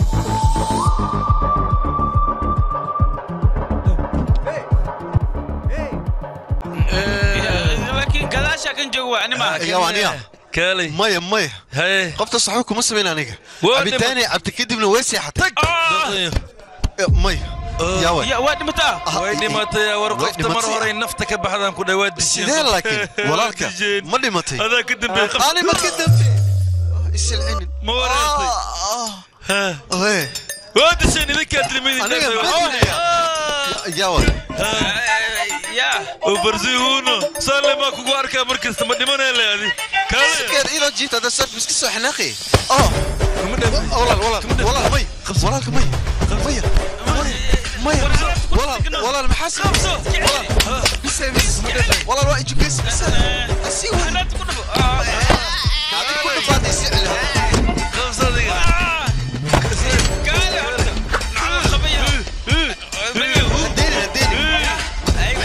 S3: laakiin gadaasha kan jooga waa anima
S2: yaa waa aniga
S4: kaalay
S2: maya maya
S4: haye
S2: qofta saxo kuma samayn aniga
S4: Waa
S2: cabitaanay cabti kadibna way seexatay maya yaa way
S3: waa dhimataa
S4: way dhimatay war
S2: Way
S4: qofta mar
S2: dhimatay.
S4: hore nafta ka baxdaan ku dhawaad
S2: sidee laakiin walaalka ma dhimatay
S4: adaa ka dambeey
S2: ani ma ka dambe isilcinin
S4: ma wareertay
S2: oe
S4: waa disheen idinkaa tilmidin
S2: aniga yaa way
S4: oo barsihuuno saale maa kugu arkaa mar kasta ma dhimanee le adi kaale
S2: sikeed ilo jiifta hadda saf miska soo xanaaqi oh walaal walaal walaal may walaalka may maya maya walaal walaal maxaa sababsa walaal bise bis walaal waa ijugeys bise asii waa adi ku dhafaatay si celi
S4: qabsadiga
S2: hadeeni hadeeni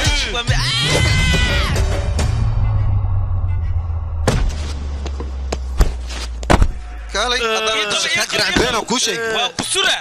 S2: kaalay haddana dusha kaa jiraan beenoo kuu sheegay
S3: waa kusura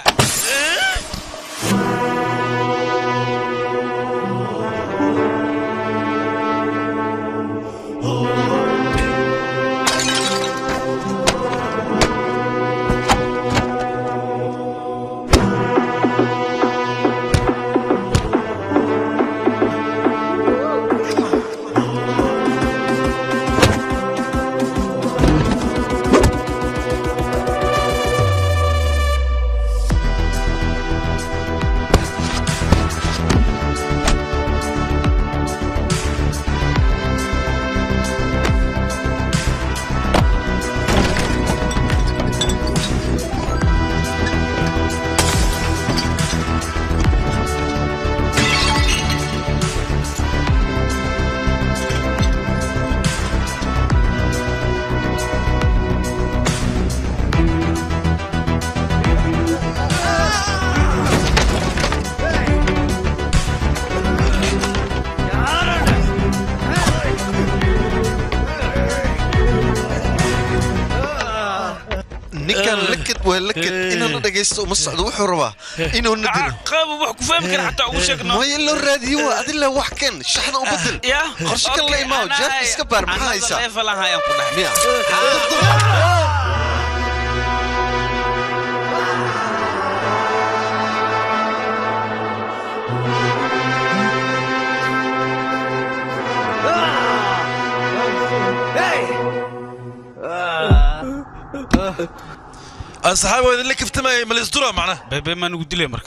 S2: ninkan lakad waa lakad inuu na dhagaysto uma socdo wuxuu rabaa inuu na dilo
S3: qaab wax ku fahmi kara xataa ugu sheegno
S2: maya loo raadiyo waa adila wax ken shaxda u bedel qorshe kan la imaaw jeebka iska baar maxaa haysaa miya
S4: asxaab waa idinla kaftamayay malisdura macna
S3: bebe maa nugu dilay marka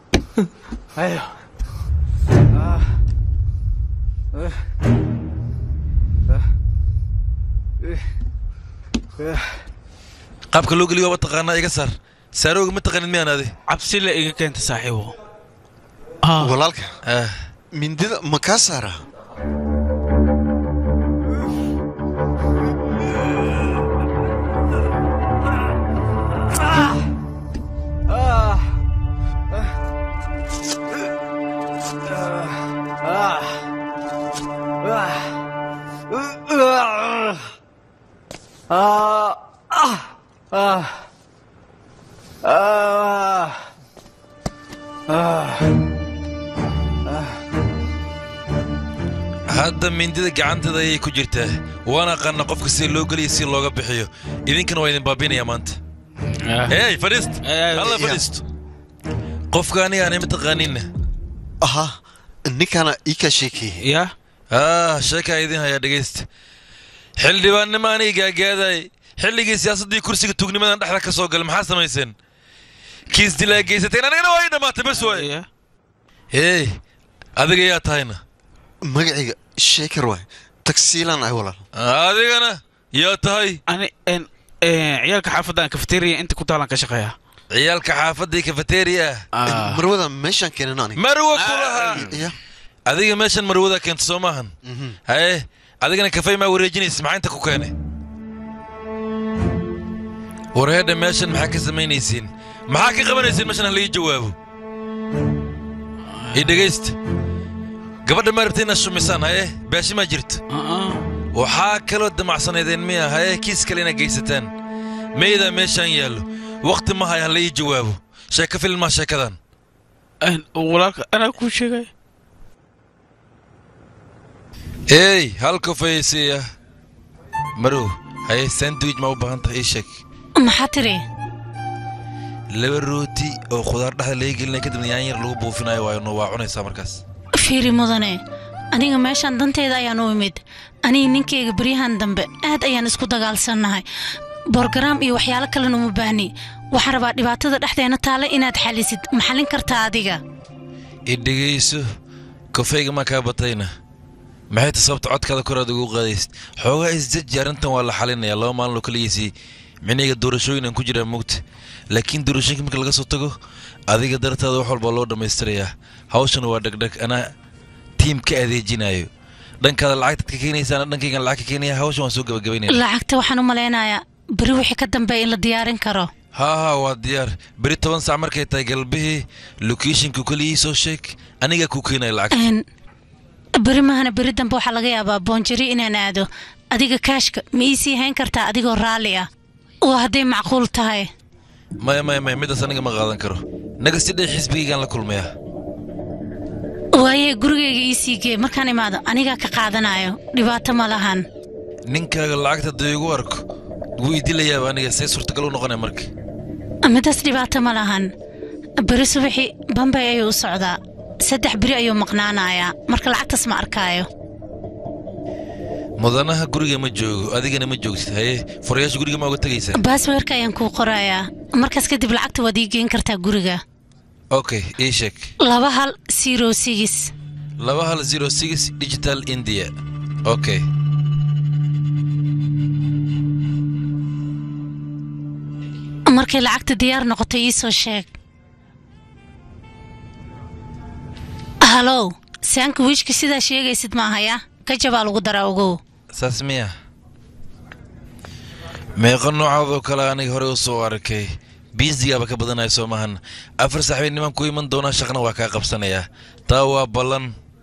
S4: qaabka loo geliyo waaba taqaanaa iga saar saarooga ma taqanin miyaan adi
S3: cabsi la iga keenta saaxiibo
S2: walaalka mindida ma kaa saaraa
S4: hadda mindida gacanteeda ayay ku jirtaa waan aqaana qofka sida loo geliyo si looga bixiyo idinkana waa idin baabinaya maanta hey fadhiist alla fadhiisto qofka aniga aanay mataqaaninna
S2: aha ninkaana ii kaa sheekeeyey
S3: ya
S4: ah sheekaa idin hayaa dhegaysta xildhibaannimo aniga gaagaaday xilligii siyaasaddii kursiga tugnimadan dhexda ka soo galay maxaa samayseen kiis dilaa geysateen anigana waa ii dhammaatay bas waay hey adiga yaa tahayna
S2: magacayga sheekar waay tagsiilaan ay walaal
S4: adigana yaa tahay
S3: ani ciyaalka xaafaddan kafeteriya inta ku taalan ka shaqeeya
S4: ciyaalka xaafadii kafeteriya
S2: marwada meeshaan keenan aniga
S4: marwa kulaha adiga meeshan marwada keenta soo maahan haye adigana kafay maa wareejinaysa maxaa inta ku keenay warheedha meeshan maxaa ka samaynaysiin maxaa ka qabanaysiin meeshan halii jawaabo ii dhegaysta gabadha ma rabta inaad shumisaan haye baashi maa jirto waxaa kaloo damacsanaydeen miya haye kiis kale inaad geysataan meydaa meeshaan yaallo wakhti ma haya hala ii jawaabo sheeko filmaa sheekadan
S3: walaalka anaa kuu sheegay
S4: eey hal kofaysiya marow haye sandwich ma u baahan tahay ii sheeg
S7: maxaa tiri
S4: laba rooti oo khudaar dhexda laga gelinaya kadibna yaan yar lagu buufinayo waayo waa cunaysaa markaas
S7: fiiri mudane aniga meeshaan danteeda ayaan u imid aniga ninkayga beryahan dambe aad ayaan isku dagaalsannahay borgaraam iyo waxyaalo kalena uma baahni waxaan rabaa dhibaatada dhexdeena taale inaad xalisid ma xallin kartaa adiga
S4: i dhegayso kofayga maa kaa batayna maxay ta sababta codkaada koraad ugu qaadaysid xoogaa isjaji arrintan waa la xalinayaa laba maalin oo kaligiisii micniga doorashooyin aan ku jiraa mugta laakiin doorashooyinka marka laga soo tago adiga dartaada wax walbaa loo dhammaystirayaa hawshana waa dhegdheg anaa tiim ka adeejinayo dhankaada lacagtaad ka keenaysaana dhankaygan lacag ka keenaya hawshan waan soo gabagabaynaya
S7: lacagta waxaan u malaynayaa beri wixii ka dambeeya in la diyaarin karo
S4: haa haa waa diyaar beri toban saac markay tahay galbihii lokeeshinku keligii soo sheeg anigaa ku keenaya lacag
S7: Een, beri mahana beri dambe waxaa laga yaabaa boonjari inaan aado adiga kaashka ma ii sii hayn kartaa adigoo raalli ah waa hadday macquul tahay
S4: maya maya maya midaas aniga ma qaadan karo naga si dhay xisbigaygaan la kulmayaa
S7: waaye gurigayga ii sii gee markaan imaado anigaa ka qaadanayo dhibaato ma lahan
S4: ninkaaga lacagta dee igu arko wuu idilayaaba aniga see suurtagal u noqonaya marka
S7: midaas dhibaato ma lahan beri subaxii bambay ayuu u socdaa saddex beri ayuu maqnaanayaa marka lacagtaas ma arkaayo
S4: mudanaha guriga ma joogo adigana ma joogtid haye furayaasha guriga ma uga tegaysaa
S7: baasweerka ayaan kuu qorayaa markaas kadib lacagta waad ii geen kartaa guriga
S4: okay ii sheeg
S7: laba hal zero six
S4: laba hal zero six digital india okay
S7: markay lacagta diyaar noqoto ii soo sheeg halow saanka wiishka sidaa sheegaysid ma ahaya gajabaa lagu daraa ogow
S4: saas miya meeqa noocaadoo kale aniga horey u soo arkay biisigaaba ka badanaya soo maahan afar saxbay niman ku iman doonaa shaqna waa kaa qabsanayaa taa waa ballan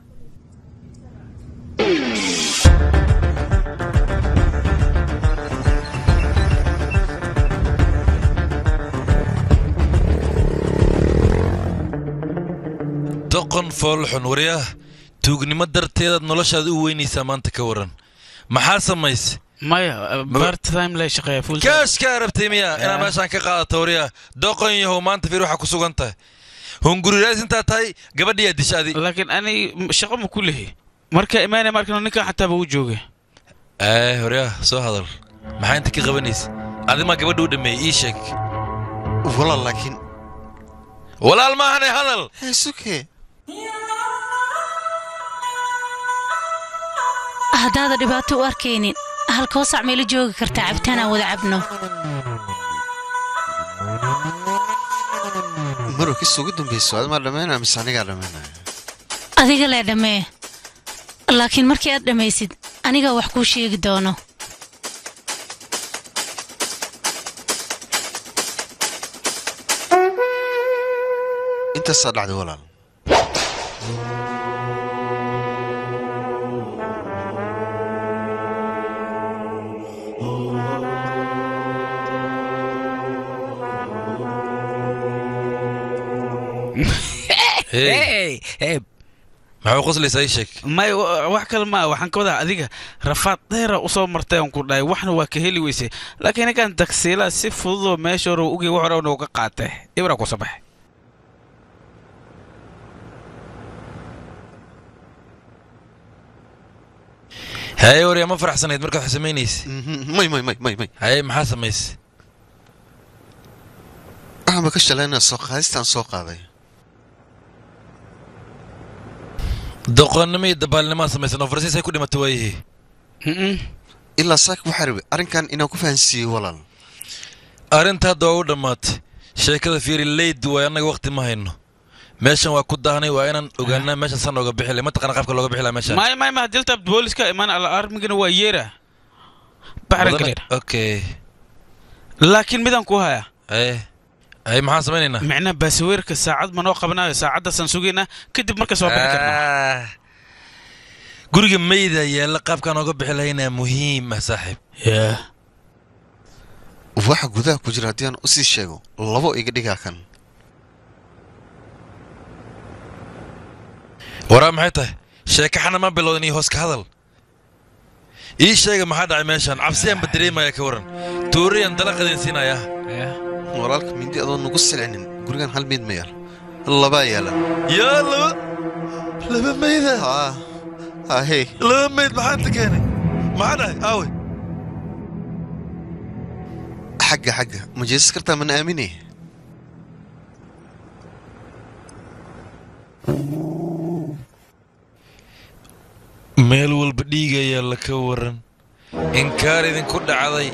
S4: doqon foolxun waryaah tuugnimo darteedaad noloshaada u weynaysaa maanta ka waran maxaa samayse
S3: maya bartime lay shaqeeya full time.
S4: kaashkaa rabtay miya inaad meeshaan ka qaadato waryaah doqon yahow maanta fiir waxaa ku sugan tahay hunguriraas intaa tahay gabadhiyaa disha adi
S3: laakiin ani shaqo ma ku lehi marka imaanaya markan ninkan xataaba u jooga
S4: ee waryaah soo hadal maxaa inta ka qabanaysa adimaa gabadha u dhameeyey ii sheeg
S2: walaal laakiin
S4: walaal maahane hadal
S2: heesuke
S7: haddaada dhibaato u arkaynin halkoo sac meelo joogi kartaa cabitaan aan wada cabno
S2: marow kis ugu dambayso adimaa dhammaynaya mise anigaa dhammaynaya
S7: adiga lee dhammee laakiin markii aad dhammaysid anigaa wax kuu sheegi doono
S2: intaasaa dhacday walaal
S4: hey maxaa qoslaysaa ii sheeg
S3: may wa- wax kale maa waxaan ka wadaa adiga rafaad dheera usoo martay aan ku dhahay waxna waa ka heli weysay laakiin ninkan tagsiilaa si fududoo meesha hore ugi wax hore nooga qaatay ibra ku sabax
S4: haye waryaa ma faraxsanayd markaad wax samaynaysa
S2: may may may may may
S4: haye maxaa samaysa
S2: waxaanba ka shalaynaa soo qaadistaan soo qaaday
S4: doqonnimo iyo dabaalnimaa samaysan oo farsiis ay ku dhimato waayihii
S2: ilaa saaka waxaa rabay arrinkan inaan ku fahansiiyey walaal
S4: arrinta hadda waa u dhammaatay sheekada fiiri leyd waay annaga waqti ma hayno meeshan waa ku daahnay waa inaan ogaanaa meeshan san ooga bixi lay mataqana qaabka looga bixi laha meeshan
S3: may may ma dilta booliska imaan ala armigana waa yeera baxran
S4: Wadana-
S3: kaleer
S4: okay
S3: laakiin midaan ku haya
S4: haye haye maxaan samaynaynaa
S3: micnaha baasaweerka saacad ma noo qabanayo saacaddaasaan sugaynaa kadib markaas waa bixi karnaa
S4: Ah. guriga mayda yaalla qaabkaan ooga bixi lahaynaa muhiim ah saaxiib
S3: yaa
S2: waxa gudaha ku jira haddii aan u sii sheego labo iga dhigaa kan
S4: waraa maxay tahay sheeko xana ma bilowdan iyo hoos ka hadal ii sheega maxaa dhacay meeshaan cabsiyaanba dareemaya ka waran tuuriyaan dalaqadeen siinayaa
S2: walaalka mindi adoo nugu silcinin gurigan hal mid ma yaal labaa yaalan
S4: yaa laba laba mayda
S2: ahey
S4: laba mayd maxaa inta keenay maxaa dhacay aawe
S2: xagga xagga ma jeesas kartaa mana aamine
S4: meel walba dhiigayaa la ka waran inkaar idinku dhacday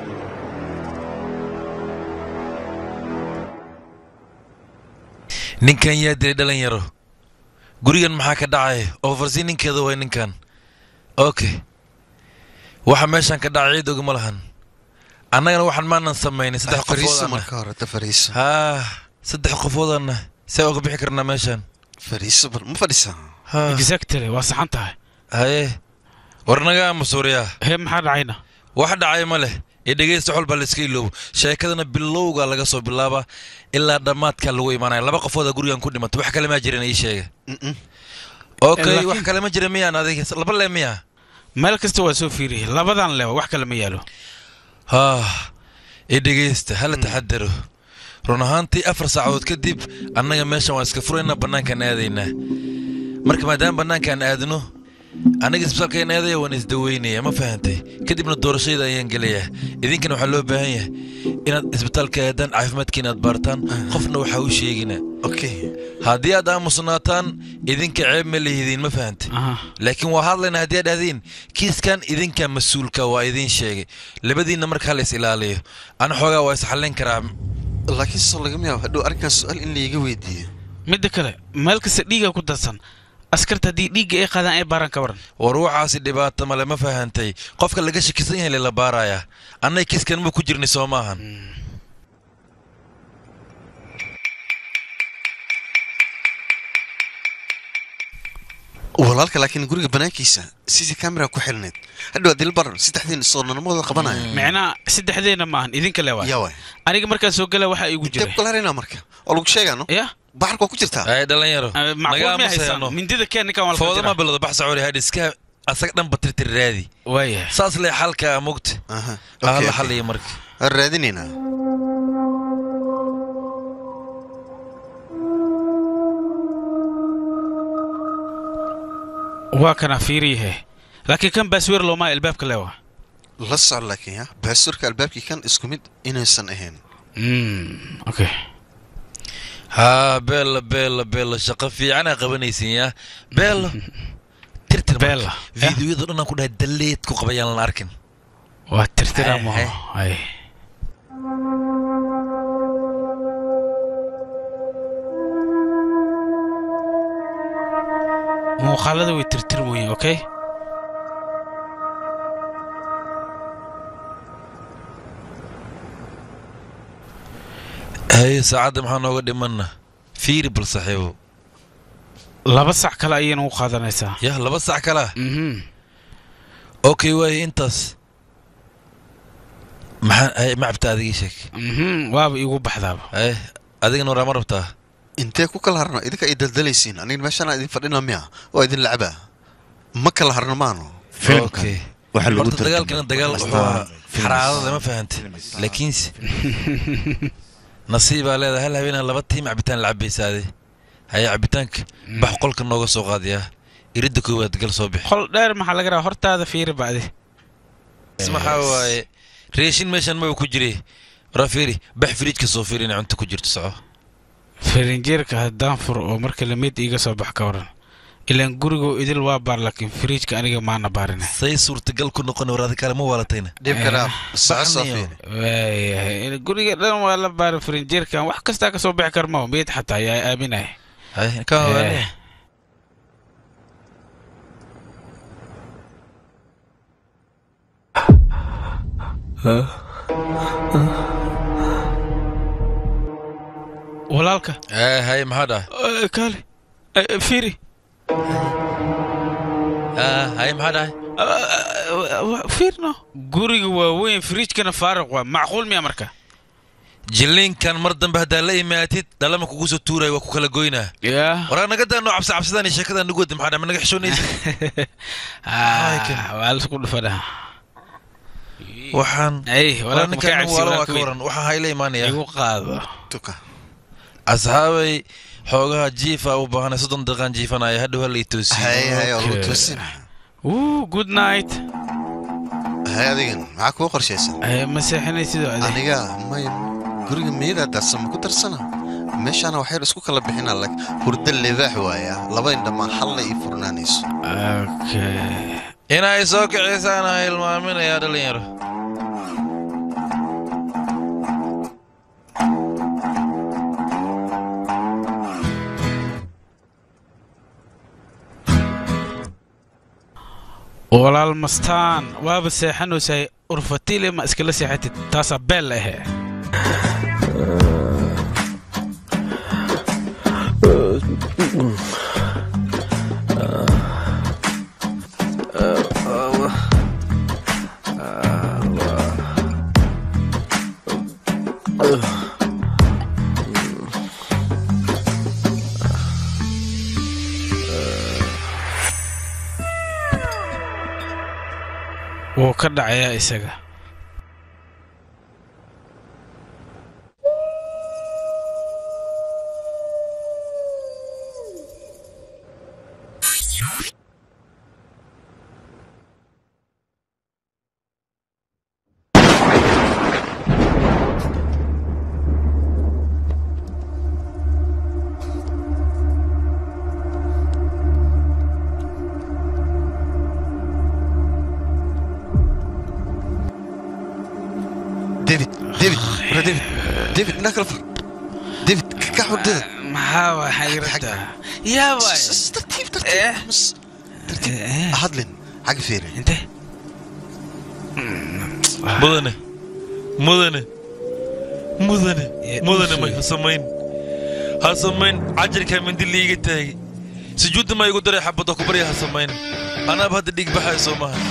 S4: ninkan yaa dilay dhalinyaro gurigan maxaa ka dhacay oofarsi ninkeeda way ninkan okay waxa meeshan ka dhacay ciid ogama lahan annagana waxaan maanan samaynay saddex
S2: fariiso
S4: qofoodana
S2: marka hore ta fariiso
S4: haa saddex qofoodanna see uga bixi karnaa meeshaan
S2: fariiso bal ma fadhisaa
S3: exactly waa saxan tahay
S4: haye war naga masuuriyaa
S3: hee maxaa dhacayna
S4: wax dhacay ma leh ee dhegaysta xol baa la iska iloobo sheekadana bilowga laga soo bilaaba ilaa dhammaadka lagu imaanaya laba qofooda gurigan ku dhimatay wax kale maa jiran ii sheega okay
S3: Laakiin-
S4: wax kale ma jira miyaan adiga laba le miya
S3: meel kasta waa soo fiiriyey labadan lewa wax kale ma yaalo
S4: haa ee dhegaysta hala taxadaro run ahaantii afar saacadood kadib annaga meeshan waan iska furaynaa bannaankaan aadaynaa marka maadaama bannaankaan aadno aniga isbitaalkaan aadaya waan isdaweynaya ma fahantay kadibna doorashayda ayaan gelayaa idinkana waxaa loo baahan yahay inaad isbitaalka aadaan caafimaadkiina aad baartaan qofna waxaa u sheegina
S2: okay
S4: haddii aad aamusnaataan idinka ceeb ma lihidiin ma fahantay laakiin waa hadlayna haddii aad dhahdiin kiiskan idinka mas-uulka waa idiin sheegay labadiinna marka hala is ilaaliyo ana xoogaa waa isxallin karaa
S2: laakiin soo lagama yaabo hadhow arrinkan su-aal in laiga weydiiyo
S3: midda kale meel kasta dhiiga ku dadsan askarta haddii dhiigga ay qaadaan ay baaran ka waran
S4: war waxaasi dhibaato male ma fahantay qofka laga shakisan yahay lela baarayaa annay kiiskan ma ku jirnay soo maahan
S2: walaalka laakiin guriga banaankiisa sidii kamera ku xilnayd hadhow adil bar saddexdiin soornanimadooda qabanaya
S3: micnaha saddexdeena maahan idinka le
S2: yaa waay
S3: aniga markaan soo gala waxaa iigu jiray
S2: kularina marka oo lagu sheegaano
S3: ya
S2: baxarka waa ku jirtaa
S4: ay dhalinyaro
S3: macquul ma haysaan mindida keen ninkaan waa la kala
S4: foodama
S3: jiraa.
S4: bilowda bax sacori hadh iska asaga dhan batirtir raadi
S3: waaya
S4: saas lee xalka mugta
S2: Aha,
S4: ah
S2: okay,
S4: la
S2: okay.
S4: xaliya marka
S2: Waan raadinaynaa
S3: waa kana fiiriyahe laakiin kan baasweer looma albaabka lewa
S2: la soco laakiin ya baasurka albaabkii kan isku mid inaysan ahayn
S3: okay
S4: haa beella beella beella shaqo fiicanaa qabanaysin yaa beello tirtir
S3: beella
S4: fiidiyoyada dhan aan ku dhahay dalleed ku qabayaan lan arkin
S3: waa tirtira
S4: Hey,
S3: maho ay muuqaalada way tirtirmoyin okay
S4: haye saacadda maxaa nooga dhimanna fiiri bal saxiibo
S3: laba sac kale ayayna u qaadanaysaa
S4: yah laba sac kalaa okay waaye intaas maxaa haye ma cabta adigii sheeg
S3: Mhm, waaba iigu baxdaaba
S4: haye adigana waraa ma rabtaa
S2: intee ku kala harno idinka ay daldalaysiin aniga meeshaan idin fadhina miya oo idin lacaba ma kala harno maano
S4: okay
S11: waxaa lagu
S4: horta dagaalkana dagaal wuxuu ahaa xaraadada ma fahantay laakiinse nasiibaa leedahay hal habeenaa laba tiim cabitaan la cabaysaade haye cabitaanka bax qolka nooga soo qaadiyaa iridda koowaad gal soo bix
S3: qol dheer maxaa laga rabaa hortaada fiiri bacdi
S4: maxaa waaye reeshin meeshan maba ku jire waraa fiiri bax firiijka soo fiiri inay cunto ku jirto soco
S3: farinjeerka haddaan furo oo marka lamid iiga soo bax ka waran ilaan gurigoo idil waa baar laakiin firiijka aniga maana baarina
S4: say suurtagal ku noqon waraadi kale ma waalatayna
S3: waayahay guriga dhan waa la baara farinjeerkan wax kastaa kasoo bixi karma meed xataa yaa aaminaya
S4: haye ka hogaanaya
S3: walaalka
S4: ee haye maxaa dhahay
S3: Eh, kaale Eh, fiiri
S4: Ah, haye maxaa dhahay
S3: fiirno guriga waa weyn firiijkana faaruq waa macquul miya marka
S4: jilliinkan mar dambe haddaa la imaatid dhalama kugu soo tuuraya waa ku kala goynaa
S3: yaa
S4: waraa naga daano cabsi cabsidaan iyo sheekadan nagu wada maxaa dhahay ma naga xishoonaysa
S3: Ah, waa laisku dhufanaa
S4: waxaan
S3: ay
S4: Wala ninkan waala waa ka waran waxaan hayla imaanaya
S3: igu qaado
S2: tuka
S4: asxaabay xoogaha jiifa u baahanay soddon daqiiqaan jiifanaya hadhow hala i toosiyo
S2: hay hay oo lagu toosin
S3: Wuu, good night
S2: hay adigan maxaa kuu qorshaysan
S3: Eh, ma seexanaysid oo adi
S2: aniga may guriga miyadaa darsama ku darsana meeshaana waxaynu isku kala bixinaa lag hurdo libaax waaya laba indhamaa halla ii furnaanayso
S3: okay
S4: inay soo kiciysaan ha hilmaaminayaa dhalinyaro
S3: walaal mastaan waaba seexanaysahay urfatile ma iskala seexatid taasaa beel ahe wuu ka dhacayaa isaga
S2: david david wara david david indhaa kala fur david kakax hurdada
S3: maxaa waa xayrada yaa waay
S2: tartiib tartiib mas tartiib hadlin xagga fiiri
S3: inte
S4: mudane mudane mudane mudane may ha samayn ha samayn cajarkaa mindi liiga taagay sujuudda ma igu daray xabadoo ku barya ha samayn anaaba hadda dhiig baxaya soo maaha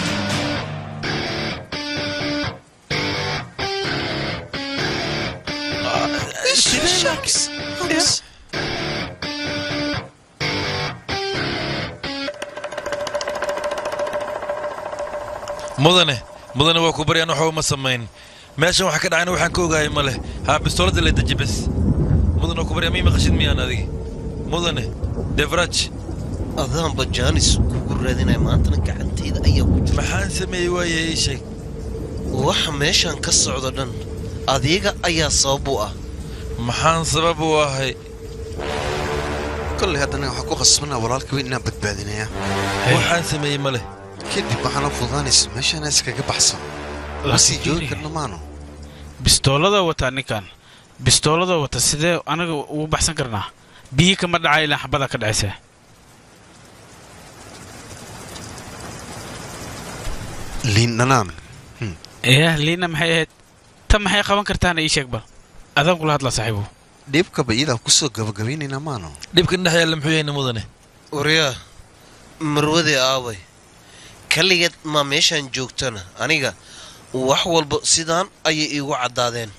S4: mudane mudane waa ku baryaan waxba ma samayn meeshan waxa ka dhacayna waxaan ka ogahay ma leh haa bistooladda le deji bes mudane waa ku baryaa mii maqashid miyaan adigi mudane devraj
S12: adaanba jaanis kugu raadinaya maantana gacantayda ayaa ku jira
S4: maxaan sameeyey waaye ii sheeg
S12: waxa meeshan ka socdo dhan adiga ayaa sabab u ah
S4: maxaan sabab u ahay
S2: kolley haddana waxaa ku khasbanaa walaalka weyn inaan badbaadinaya
S4: waxaan sameeyey ma leh
S2: kadib waxaana fududaanaysa meeshaana iskaga baxsan ma sii joogi karno maano
S3: bistooladoo wataa ninkan bistooladoo wata sidee anaga ugu baxsan karnaa biyi kama dhacay ilaa xabada ka dhacaysa
S2: liin dhanaan
S3: yah liina maxay ahayd tan maxay qaban kartaana ii sheeg bal adaan kula hadlaa saaxiibo
S2: dhibkaba iyadaa kusoo gabagabaynaynaa maano
S4: dhibkan dhex yaalla muxuu yahayna mudane
S12: waryaa marwadee aaway kaligeed maa meeshaan joogtana aniga wax walba sidaan ayay iigu caddaadeen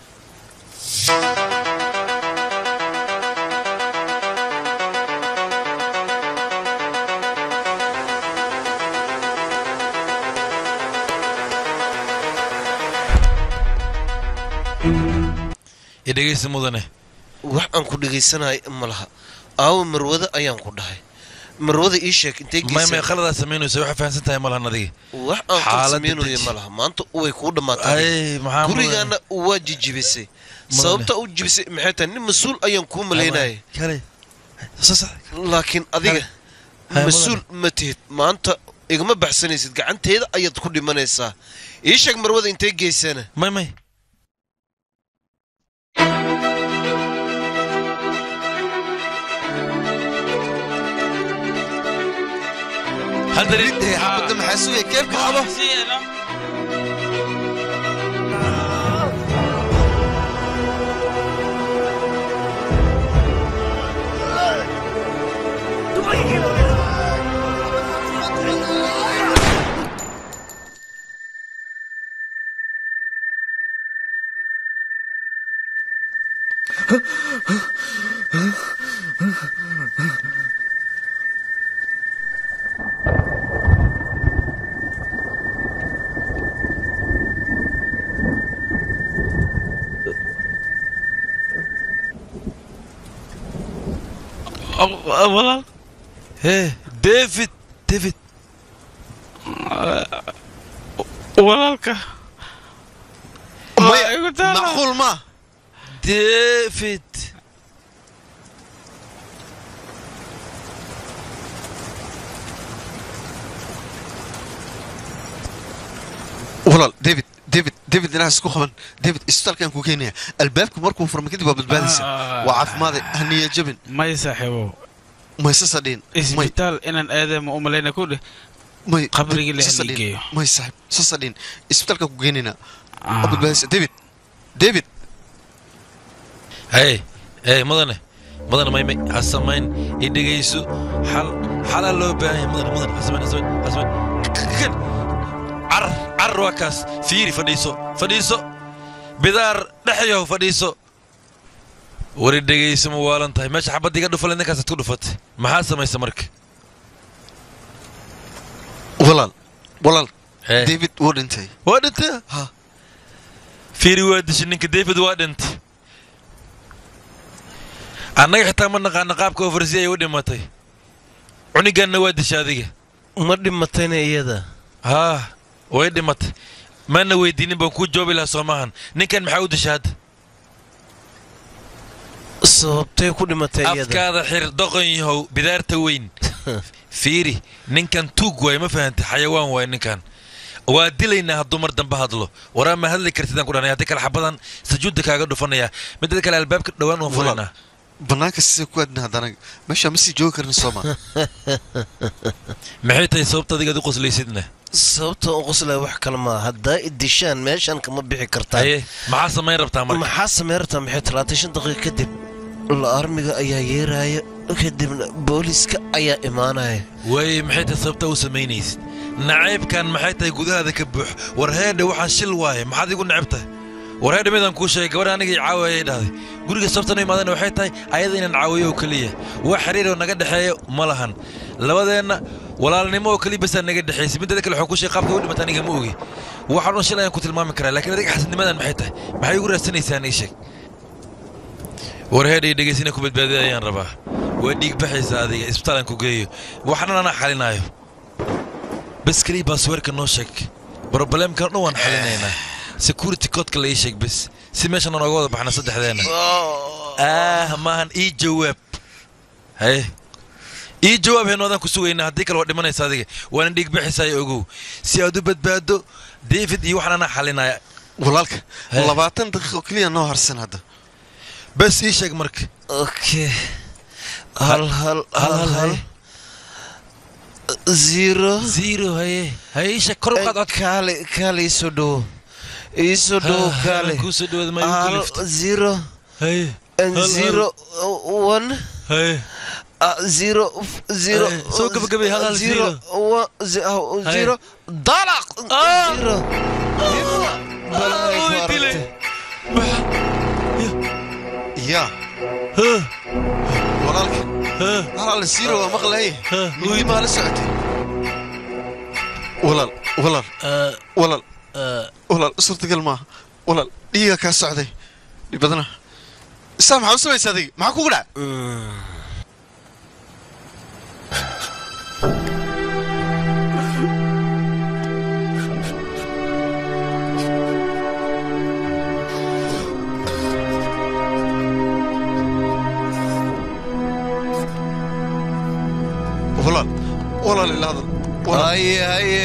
S4: i dhegaysta mudane
S12: wax aan ku dhegaysanaya ma laha aawa marwada ayaan ku dhahay marwada ii sheeg intay
S4: may may khaladaa samaynaysa waxaa fahamsan tahay malahan adiga
S12: wax aan kala
S4: Xaaladda
S12: samaynayo
S4: deji.
S12: ma laha maanta way kuu dhammaatay
S4: ay maxaa
S12: gurigaana waa jijibisay sababta u jibisay maxay tahay nin mas-uul ayaan kuu malaynayay
S4: kale
S12: laakiin adiga
S4: Hay,
S12: mas-uul ma tihid maanta igama baxsanaysid gacanteeda ayaad ku dhimanaysaa ii sheeg marwada intay geysana
S4: may may
S2: xabadda maxaa sugaya keebka qabo
S3: walaal
S4: hee david david
S3: walaalka
S2: maya macquul ma
S4: david
S2: walaal david david david inaas isku qaban david isbitaalkaan ku keenaya albaabka markuu furma kadib waa badbaadaysa waa caafimaade haniya jabin
S3: may saaxiibo
S2: mayse sadhiin
S3: isbitaal inaan aadee ma u malayna ku dheh
S2: may
S3: qabrigii la
S2: Sasa
S3: heligeeyo
S2: dhin. may saaxib sasa dhin isbitaalkaan ku keenayna waa badbaadaysa david david
S4: hey hey mudane mudane maymay ha samayn i dhegayso xal xalaa loo baahan yahay mudane mudane ha samayn ha samayn ha samayn kan carar carar waa kaas fiiri fadhiiso fadhiiso bidaar dhexyahow fadhiiso wari dhegayso ma waalan tahay meesha xabadda iga dhufale ninkaasaad ku dhufatay maxaa samaysa marka
S2: walaal walaal
S4: Hey.
S2: david wuu dhintay
S4: waa dhintay
S2: ha
S4: fiiri waa dishay ninka david waa dhintay annaga xitaa ma naqaana qaabka oversi ay u dhimatay cuniganna waa dishay adiga
S12: ma dhimatayna iyada
S4: haa way dhimatay mana weydiinin baan kuu joobi lahaa soomahan ninkan maxaa u dishay hadda
S12: sababtay ku dhimatay iyada
S4: afkaada xir doqon yahow bidaarta weyn fiiri ninkan tuug waay ma fahantay xayawaan waay ninkan waa dilaynaa hadduu mar dambe hadlo waraa ma hadli kartidaan ku dhanay haddii kale xabadan sajuudda kaaga dhufanaya midda kale albaabka dhowaan waan furaynaa
S2: bannaanka sida ku aadna haddana meesha ma sii joogi karin sooma
S4: maxay tahay sababta adigaad u qoslaysidna
S12: sababta u qoslaya wax kale maa haddaa idishaan meeshan kama bixi kartaa
S4: haye maxaa samayn rabtaa marka
S12: maxaa samayn rabtaa maxay talaatan shan daqiiqa kadib la armiga ayaa yeeraya kadibna booliska ayaa imaanaya
S4: waaye maxay tahay sababta u samaynaysid nacaybkan maxay tahay gudahaada ka buux war heedhe waxaa shil waaye maxaad igu necab tahay war heedhe midaan kuu sheegay gabadha aniga i caawayay dhahday guriga sababtan u imaadana waxay tahay ayada inaan caawiyo oo keliya wax xiriir oo naga dhexeeya ma lahan labadeenna walaalnimo oo keliya basaa naga dhexaysay midada kale waxaan kuu sheegay qaabka u dhimata aniga ma ogi waxaan dhan shil ayaan ku tilmaami karaa laakiin adiga xasadnimadan maxay tahay maxay igu raadsanaysaan ii sheeg war heedhay dhegaysina ku badbaadida ayaan rabaa waa dhiig baxaysa adiga isbitaalaan ku geeyo waxna anaa xalinaayo bes keliya baasweerka noo sheeg brobleemkan dhan waan xalinaynaa security codka la ii sheeg bes si meeshan aan ooga wada baxna saddexdeena ah maahan ii jawaab haye ii jawaab heenoodan ku sugaynaa haddii kale waa dhimanaysa adiga waana dhiig baxaysaay ogow si aad u badbaado david iyo waxaan anaa xalinaya
S2: walaalka labaatan daqiiqo keliya noo harsan hadda
S4: bes ii sheeg marka
S12: okay hal hal hal hal zero
S4: zero haye haye ii sheeg kor u qaad codka
S12: kaale kaale iisoo dhowo iisoo dhowo
S4: Ah,
S12: kaale
S4: kuu soo dhawaada ma igu
S12: hal
S4: kaliftay.
S12: zero
S4: haye
S12: and
S4: hal, hal.
S12: zero uh, one
S4: haye
S12: uh, zero f- zero
S4: Haye, soo gabagabay, hal, hal,
S12: zero one ze- uh,
S4: Haye.
S12: zero dalaq
S4: Ah!
S12: zero Balay ku
S4: way dilay.
S12: aragtay.
S2: yaa
S4: Huh,
S2: walaalka
S4: huh,
S2: halaal siiro waa maqlay
S4: huh,
S2: midi maa la socotay walaal walaal
S4: uh,
S2: walaal
S4: uh,
S2: walaal suurtagal maaha walaal dhiiga kaa socday dhib badana isaa maxaa u samaysa adiga maxaa kugu dhac walaal walaal ila hadal walaal
S12: haye haye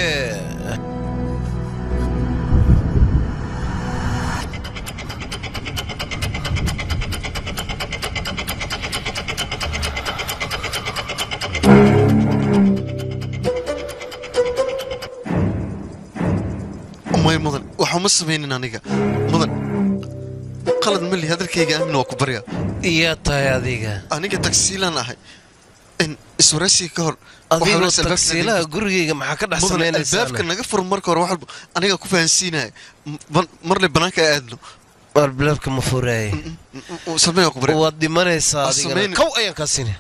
S2: may mudan waxa ma samaynin aniga mudan qalad mali hadalkayga aamin waa ku barya
S12: iyaa tahay adiga
S2: aniga tagsiilaan ahay in iswaraysiga ka hor
S12: adigoo
S2: waxaa albaabka
S12: tagsiilaha
S2: naga-
S12: gurigayga maxaa ka dhex
S2: mudan
S12: samaynaysaa
S2: albaabka naga fur marka hore wax walba aniga ku fahansiinaya M- marle banaanka aadno
S12: albaabka ma furaaye
S2: samee waa ku barya
S12: waad dhimanaysaa
S2: Ha
S12: adigana
S2: samaynin.
S12: kow ayaan kaa sini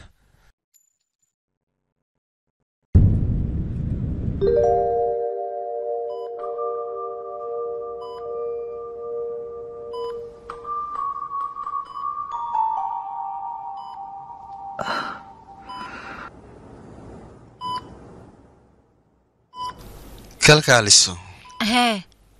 S2: kalkaaliso
S1: hee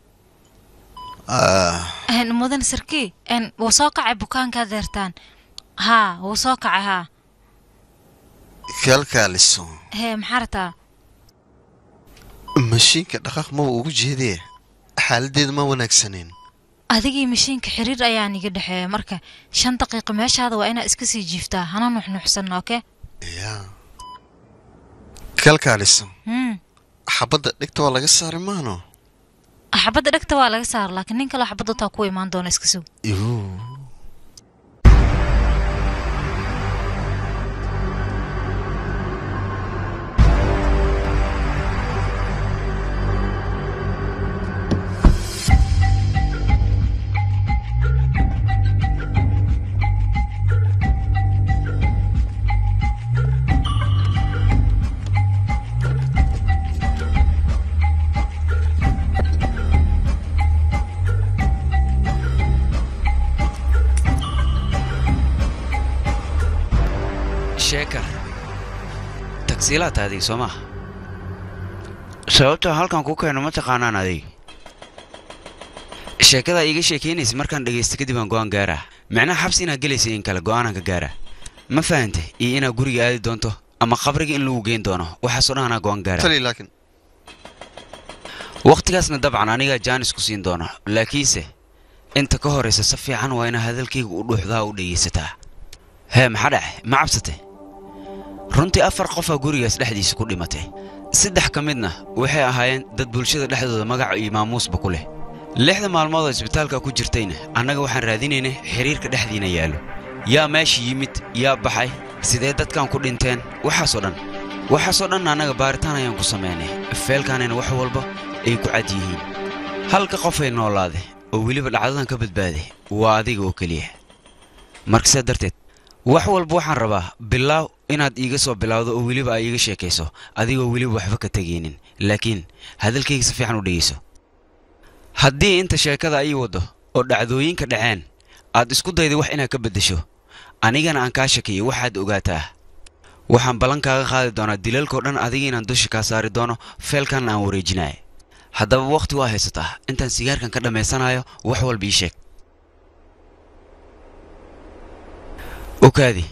S2: Ah,
S1: een, mudan sarkii een, wuu soo kacay bukaankaa deertaan haa wuu soo kacay haa
S2: kalkaaliso
S1: hee maxaa rataa
S2: mashiinka dhaqaaq maba ugu jeedee xaaladeedu ma wanaagsaneen
S1: adigii mashiinka xiriir ayaa niga dhexeeya marka shan daqiiqo meeshaada waa inaad iska sii jiiftaa hana nuxnuxsan oke
S2: yaa kalkaaliso
S1: hmm.
S2: xabadda dhigta waa laga saari maano
S1: xabadda dhegta waa laga saara laakiin nin kaloo xabadda taa ku imaan doona iska sug
S2: Yoo.
S13: sheekar tagsiilaa tahay soo maaha sababta halkan ku keeno ma taqaanaan adig sheekadaa iiga sheekaynaysa markaan dhegaysta kadib aan go'aan gaaraa micnaha xabsi inaad gelaysa in kale go'aanaan ka gaaraa ma fahante iyo inaad guriga aadi doonto ama qabriga in lagu geyn doono waxaasoo dhan anaa go'aan gaaraa
S2: tali laakiin
S13: wakhtigaasna dabcan anigaa jaanis ku siin doono laakiinse inta ka horaysa si fiican waa inaad hadalkayga u dhuuxdaa u dhegaysataa hee maxaa dhace ma cabsatay runtii afar qofaa gurigaas dhexdiisa ku dhimatay saddex ka midna waxay ahaayeen dad bulshada dhexdooda magaca iyo maamuusba ku leh lixda maalmood oo isbitaalka ku jirtayna annaga waxaan raadinaynay xiriirka dhexdiina yaallo yaa meesha yimid yaa baxay sidee dadkan ku dhinteen waxaasoo dhan waxaasoo dhan annaga baaritaan ayaan ku samaynay feelkaanayna wax walba ay ku cad yihiin halka qofay noolaade oo weliba dhacdadan ka badbaaday waa adiga oo keliya marka sidaa darteed wax walba waxaan rabaa bilaaw inaad iiga soo bilowdo oo weliba aa iiga sheekayso adigoo weliba waxba ka tegaynin laakiin hadalkayga si fiican u dhegayso haddii inta sheekada ii waddo oo dhacdooyinka dhaceen aad isku dayday wax inaad ka beddesho anigana aan kaa shakiyo waxaad ogaataa waxaan ballan kaaga qaadi doonaa dilalkao dhan adiga inaan dusha kaa saari doono feelkanna aan wareejinayo haddaba wakhti waa haysataa intaan sigaarkan ka dhammaysanayo wax walba ii sheeg okaadi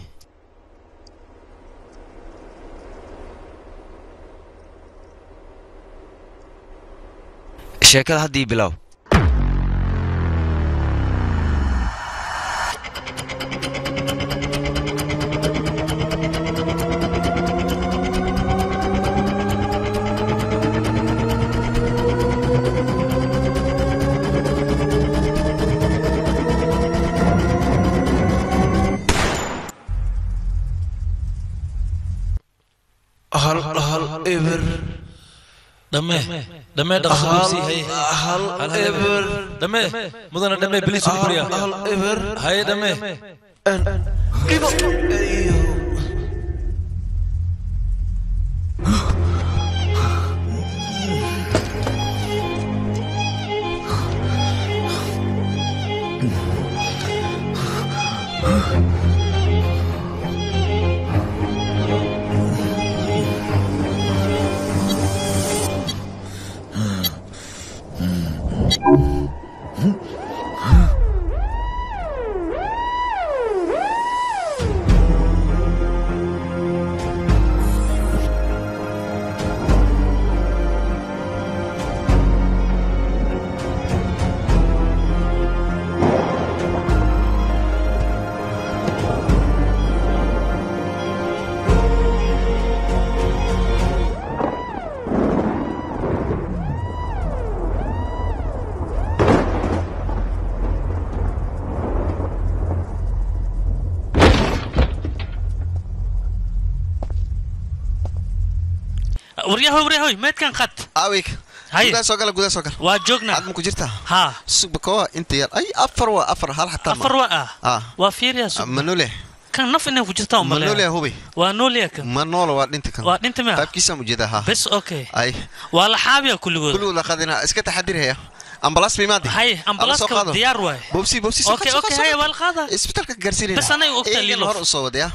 S13: sheekada haddii bilow
S4: hal hal eber dhame dhame dhaqsi haye hal eber dhame mudana dhame bilis ugu bariya hal eber haye dhame
S14: waryahoy waryahoy meedkan qad
S2: awik gudaa soo gala gudaa soo gala
S14: waa joognaa
S2: aad ma ku jirtaa
S14: haa
S2: subakoa inta yar ay afar waa afar hal xataa
S14: afar waa ah
S2: ah
S14: waa fiiriya sug
S2: manole
S14: kan naf inay ku jirtaa u
S2: manole
S14: maleeya
S2: hubi
S14: waa noolya kan
S2: manolo waa dhinta kan
S14: waa dhinta mea
S2: qaybkiisaan ujeedaa ha
S14: bes okay
S2: ay
S14: waa la xaabiya kulligood
S2: kulligood la qadina iska taxadirhaya ambalaas bimaadi
S14: haye ambalaaska diyaar waay
S2: bobsi bobsi
S14: okay okay haye waa la qaadaa
S2: isbitaalka gaarsiinayna
S14: bes anay ogtaa
S2: Eegana
S14: lilof
S2: hor u soo wadaya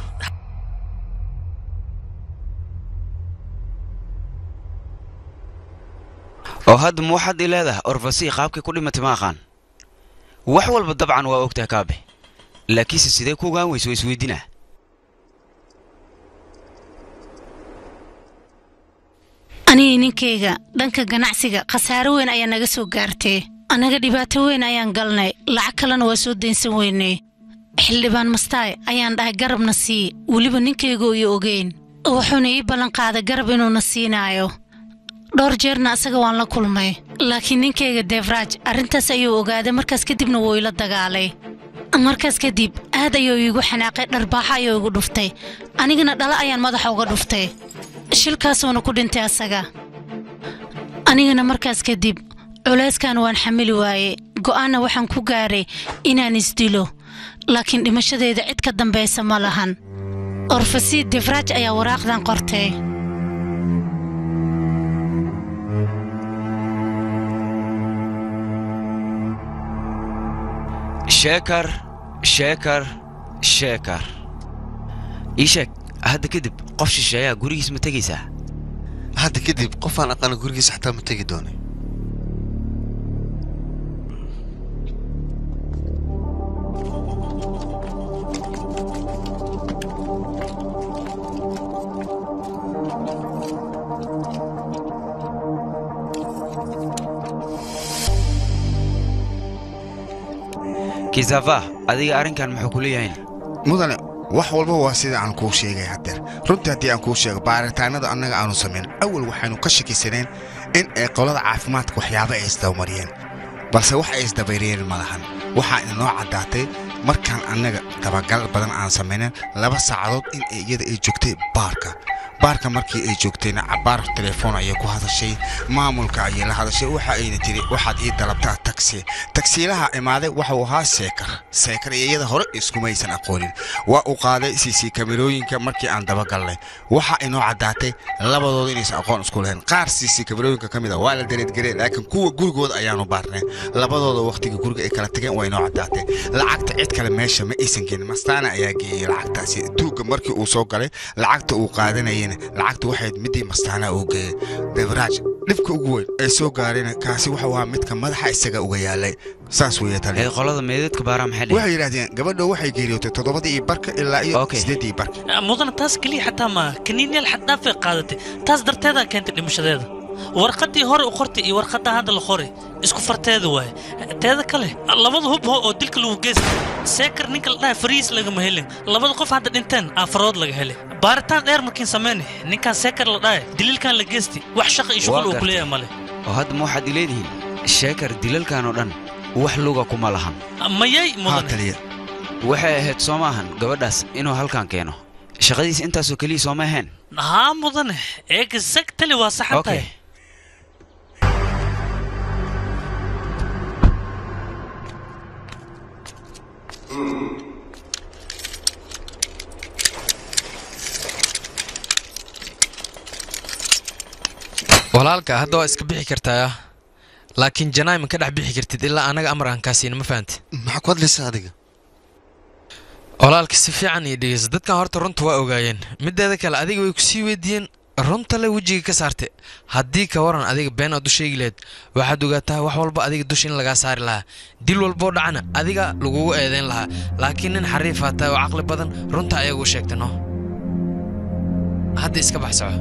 S13: oo hadda ma waxaad ii leedahay orfasi qaabkay ku dhimatay ma aqaan wax walba dabcan waa ogtahay kaabe laakiinse sidee ku ogaan weyso waa isweydinaa
S7: anigii ninkayga dhanka ganacsiga khasaaro weyn ayaa naga soo gaartay annaga dhibaato weyn ayaan galnay lacag kalena waa soo daynsan weynay xildhibaan mastaay ayaan dhahay garabna sii weliba ninkaygu iyo ogeyn wuxuuna ii ballanqaaday garab inuuna siinaayo dhowr jeerna asaga waan la kulmay laakiin ninkayga deefraaj arrintaas ayuu ogaaday markaas kadibna wuu ila dagaalay markaas kadib aad ayuu iigu xanaaqay dharbaaxo ayuu igu dhuftay anigana dhalo ayaan madaxa uga dhuftay shilkaasuuna ku dhintay asaga anigana markaas kadib culayskan waan xamili waayey go'aanna waxaan ku gaaray inaan isdilo laakiin dhimashadeeda cid ka dambaysa ma lahan orfasi defraaj ayaa waraaqdan qortay
S13: sheekar sheekar sheekar ii sheeg hadda kadib qof shisheeyaa gurigiis ma tegaysaa
S2: hadda kadib qofaan aqaana gurigiisa xataa ma tegi doonay
S13: kisava adiga arrinkan muxuu ku leeyahayn
S11: mudane wax walba waa sida aan kuu sheegay haddeer runtii haddii aan kuu sheego baaritaanada annaga aanu samayn awal waxaynu ka shakisaneen in ay qolada caafimaadka waxyaabo ay isdabamariyeen balse wax ay isdabayriyeen ma lahan waxaa inoo caddaatay markaan annaga dabagal badan aan samaynen laba saacadood in ay iyada ay joogtay baarka baarka markii ay joogtayna cabaar telefoon ayay ku hadashay maamulka ayay la hadashay waxa ayna tiri waxaad ii dalabtaa taksi tagsiilaha imaaday waxuu ahaa seekar seekar iyo iyada hore iskumaysan aqoonin waa uu qaaday cc kamerooyinka markii aan dabagalnay waxa inoo caddaatay labadooda inaysan aqoon isku lahayn qaar cc kamerooyinka ka mid a waa la dareedgareen laakiin kuwa gurigooda ayaanu baarnay labadooda wakhtiga guriga ay kala tageen waa inoo caddaatay lacagta cid kale meesha ma aysan keenin mastaana ayaa geeyey lacagtaasi duugga markii uu soo galay lacagta uu qaadanayay lacagta waxayd midii mastaana uu geeyey beveraaj dhibka ugu weyn ee soo gaarayna kaasi wuxuu ahaa midka madaxa isaga uga yaalay saas weeye tali
S13: ee qolada meedadka baaraa maxay
S11: waxay yidhaahdeen gabadha waxay geeriyootay toddobadii iyo barka ilaa iyo sideedii barka
S14: mudana taas keliya xataa maaha kaniinyaal xaddhaafay qaadatay taas darteedaa keentay dhimashadeeda warqaddii hore u qortay iyo warqadda hadda la qoray isku farteeda waaye teeda kale labada hub oo dilka lagu geystay seekar ninka la dhahay fariis lagama helin labada qof hadda dhinteen aafarood laga helay baaritaan dheer markiin samayne ninkan seekar la dhahay daliilkan la geystay wax shaqa iyo shuqul uu ku leeyahay male
S13: oo hadda ma waxaad ileedihiin sheekar dilalkan oo dhan wax luga kuma lahan
S14: mayay mudane
S13: waxay ahayd soo maahan gabadhaas inuu halkan keeno shaqadiis intaasoo keliya sooma ahayn
S14: haa mudane exactly waa saxan tahay
S9: walaalka hadda waa iska bixi kartaa laakiin janaay ma ka dhex bixi kartid ilaa anaga amar aan kaa siina ma fahanti
S2: maxaa ku hadlaysa adiga
S9: walaalka si fiican iyo dhegeysa dadkan horta runta waa ogaayeen mideeda kale adiga way kusii weydiiyeen runta le wejiga ka saarte haddii ka waran adiga been aad u sheegi lahayd waxaad ogaataa wax walba adiga dusha in lagaa saari lahaa dil walboo dhacana adiga lagugu eedayn lahaa laakiin nin xariifaa tahay oo caqli badan runta ayagu sheegta no hadda iska bax soco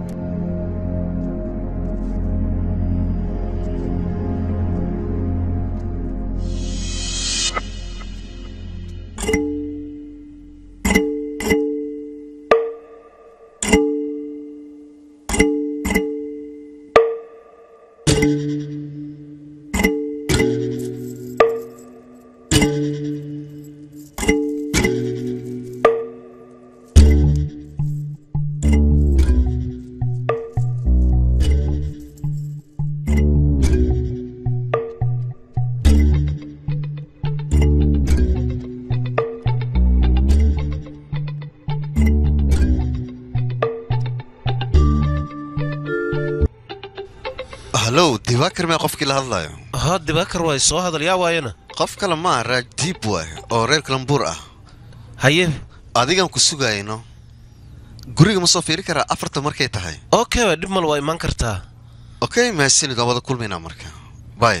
S2: hallow dibaakar mee qofkii la hadlayo
S12: haa dibaakar waay soo hadal yaa waayana
S2: qof kale maa raajdiib waay oo reer kalambuur ah
S12: haye
S2: adigaan ku sugayno guriga ma soo fiiri karaa afarta markay tahay
S12: okay waa dhib mal waa imaan kartaa
S2: okay mahadsanid waan wada kulmaynaa marka bay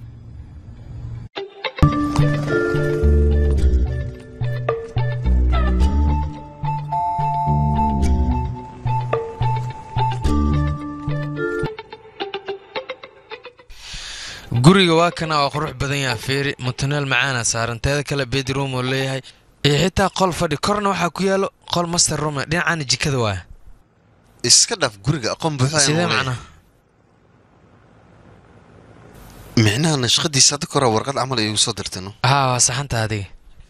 S9: guriga waa kana oo qurux badan yaha feeri mutuneel macaana saaran teeda kale bedroom oo leeyahay iyo xitaa qol fadhi korna waxaa ku yaalo qol master room dhinacana jikada waa
S2: iska dhaaf guriga aqoon buuxa ayaan
S9: sidee
S2: u leeyahay.
S9: macnaha
S2: micnaha nashqadiisa hadda kora warqad camal ay igu soo dirtay no
S9: haa waa saxanta adiga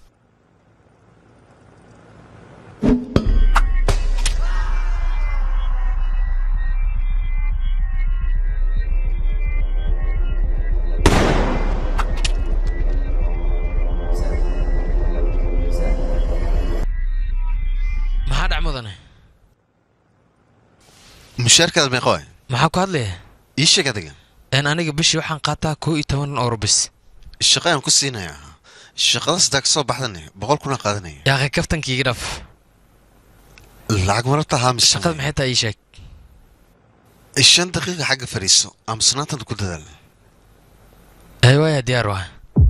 S9: maxaa dhac mudane
S2: mushaarkaada meeqa waay
S9: maxaa ku hadlaya
S2: ii sheeg adiga
S9: een aniga bishii waxaan qaataa koo iyo toban euro bis
S2: shaqa ayaan ku siinayaa shaqada sidaa ka soo baxdane boqol kuna qaadanaya
S9: yaaqi kaftankiiga dhaf
S2: lacag marabta haa mise
S9: shaqada maxay tahay ii sheeg
S2: shan daqiiqa xagga fadhiiso aamusnaantanda ku dadaal
S9: ay waaya diyaar waa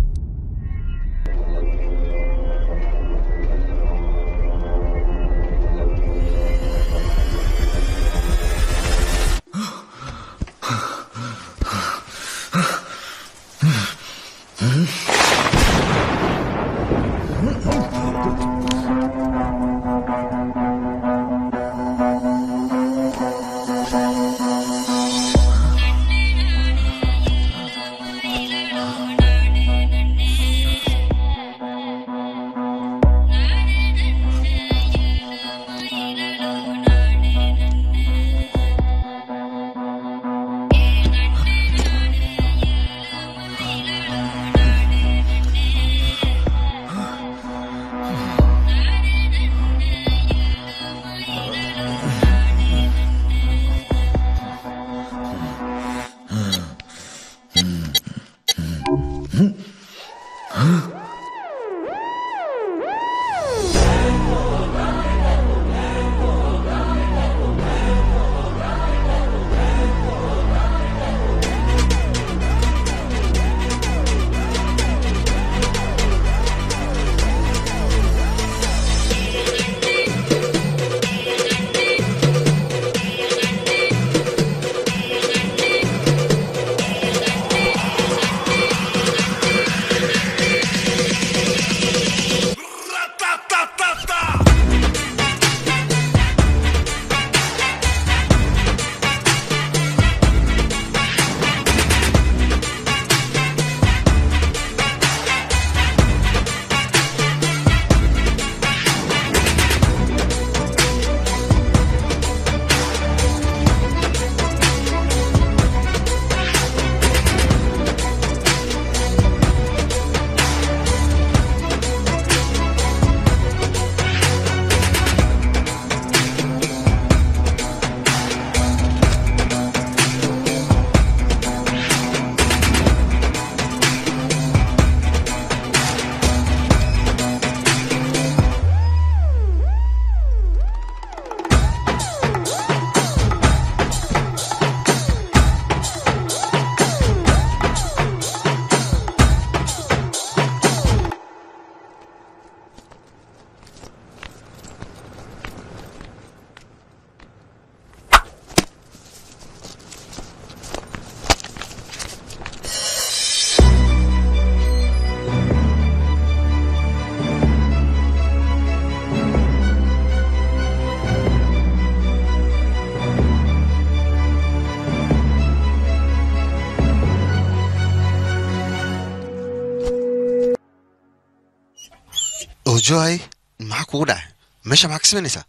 S2: ojohay maxaa kugu dhacay meesha maxaa ka samaynaysaa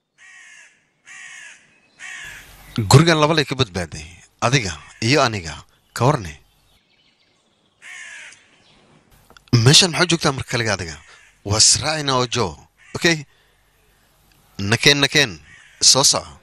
S2: gurigan labalay ka badbaaday adiga iyo aniga ka warne meeshan maxaa joogtaa marka kaliga adiga waa israacina ojo okay nakeen nakeen soo soco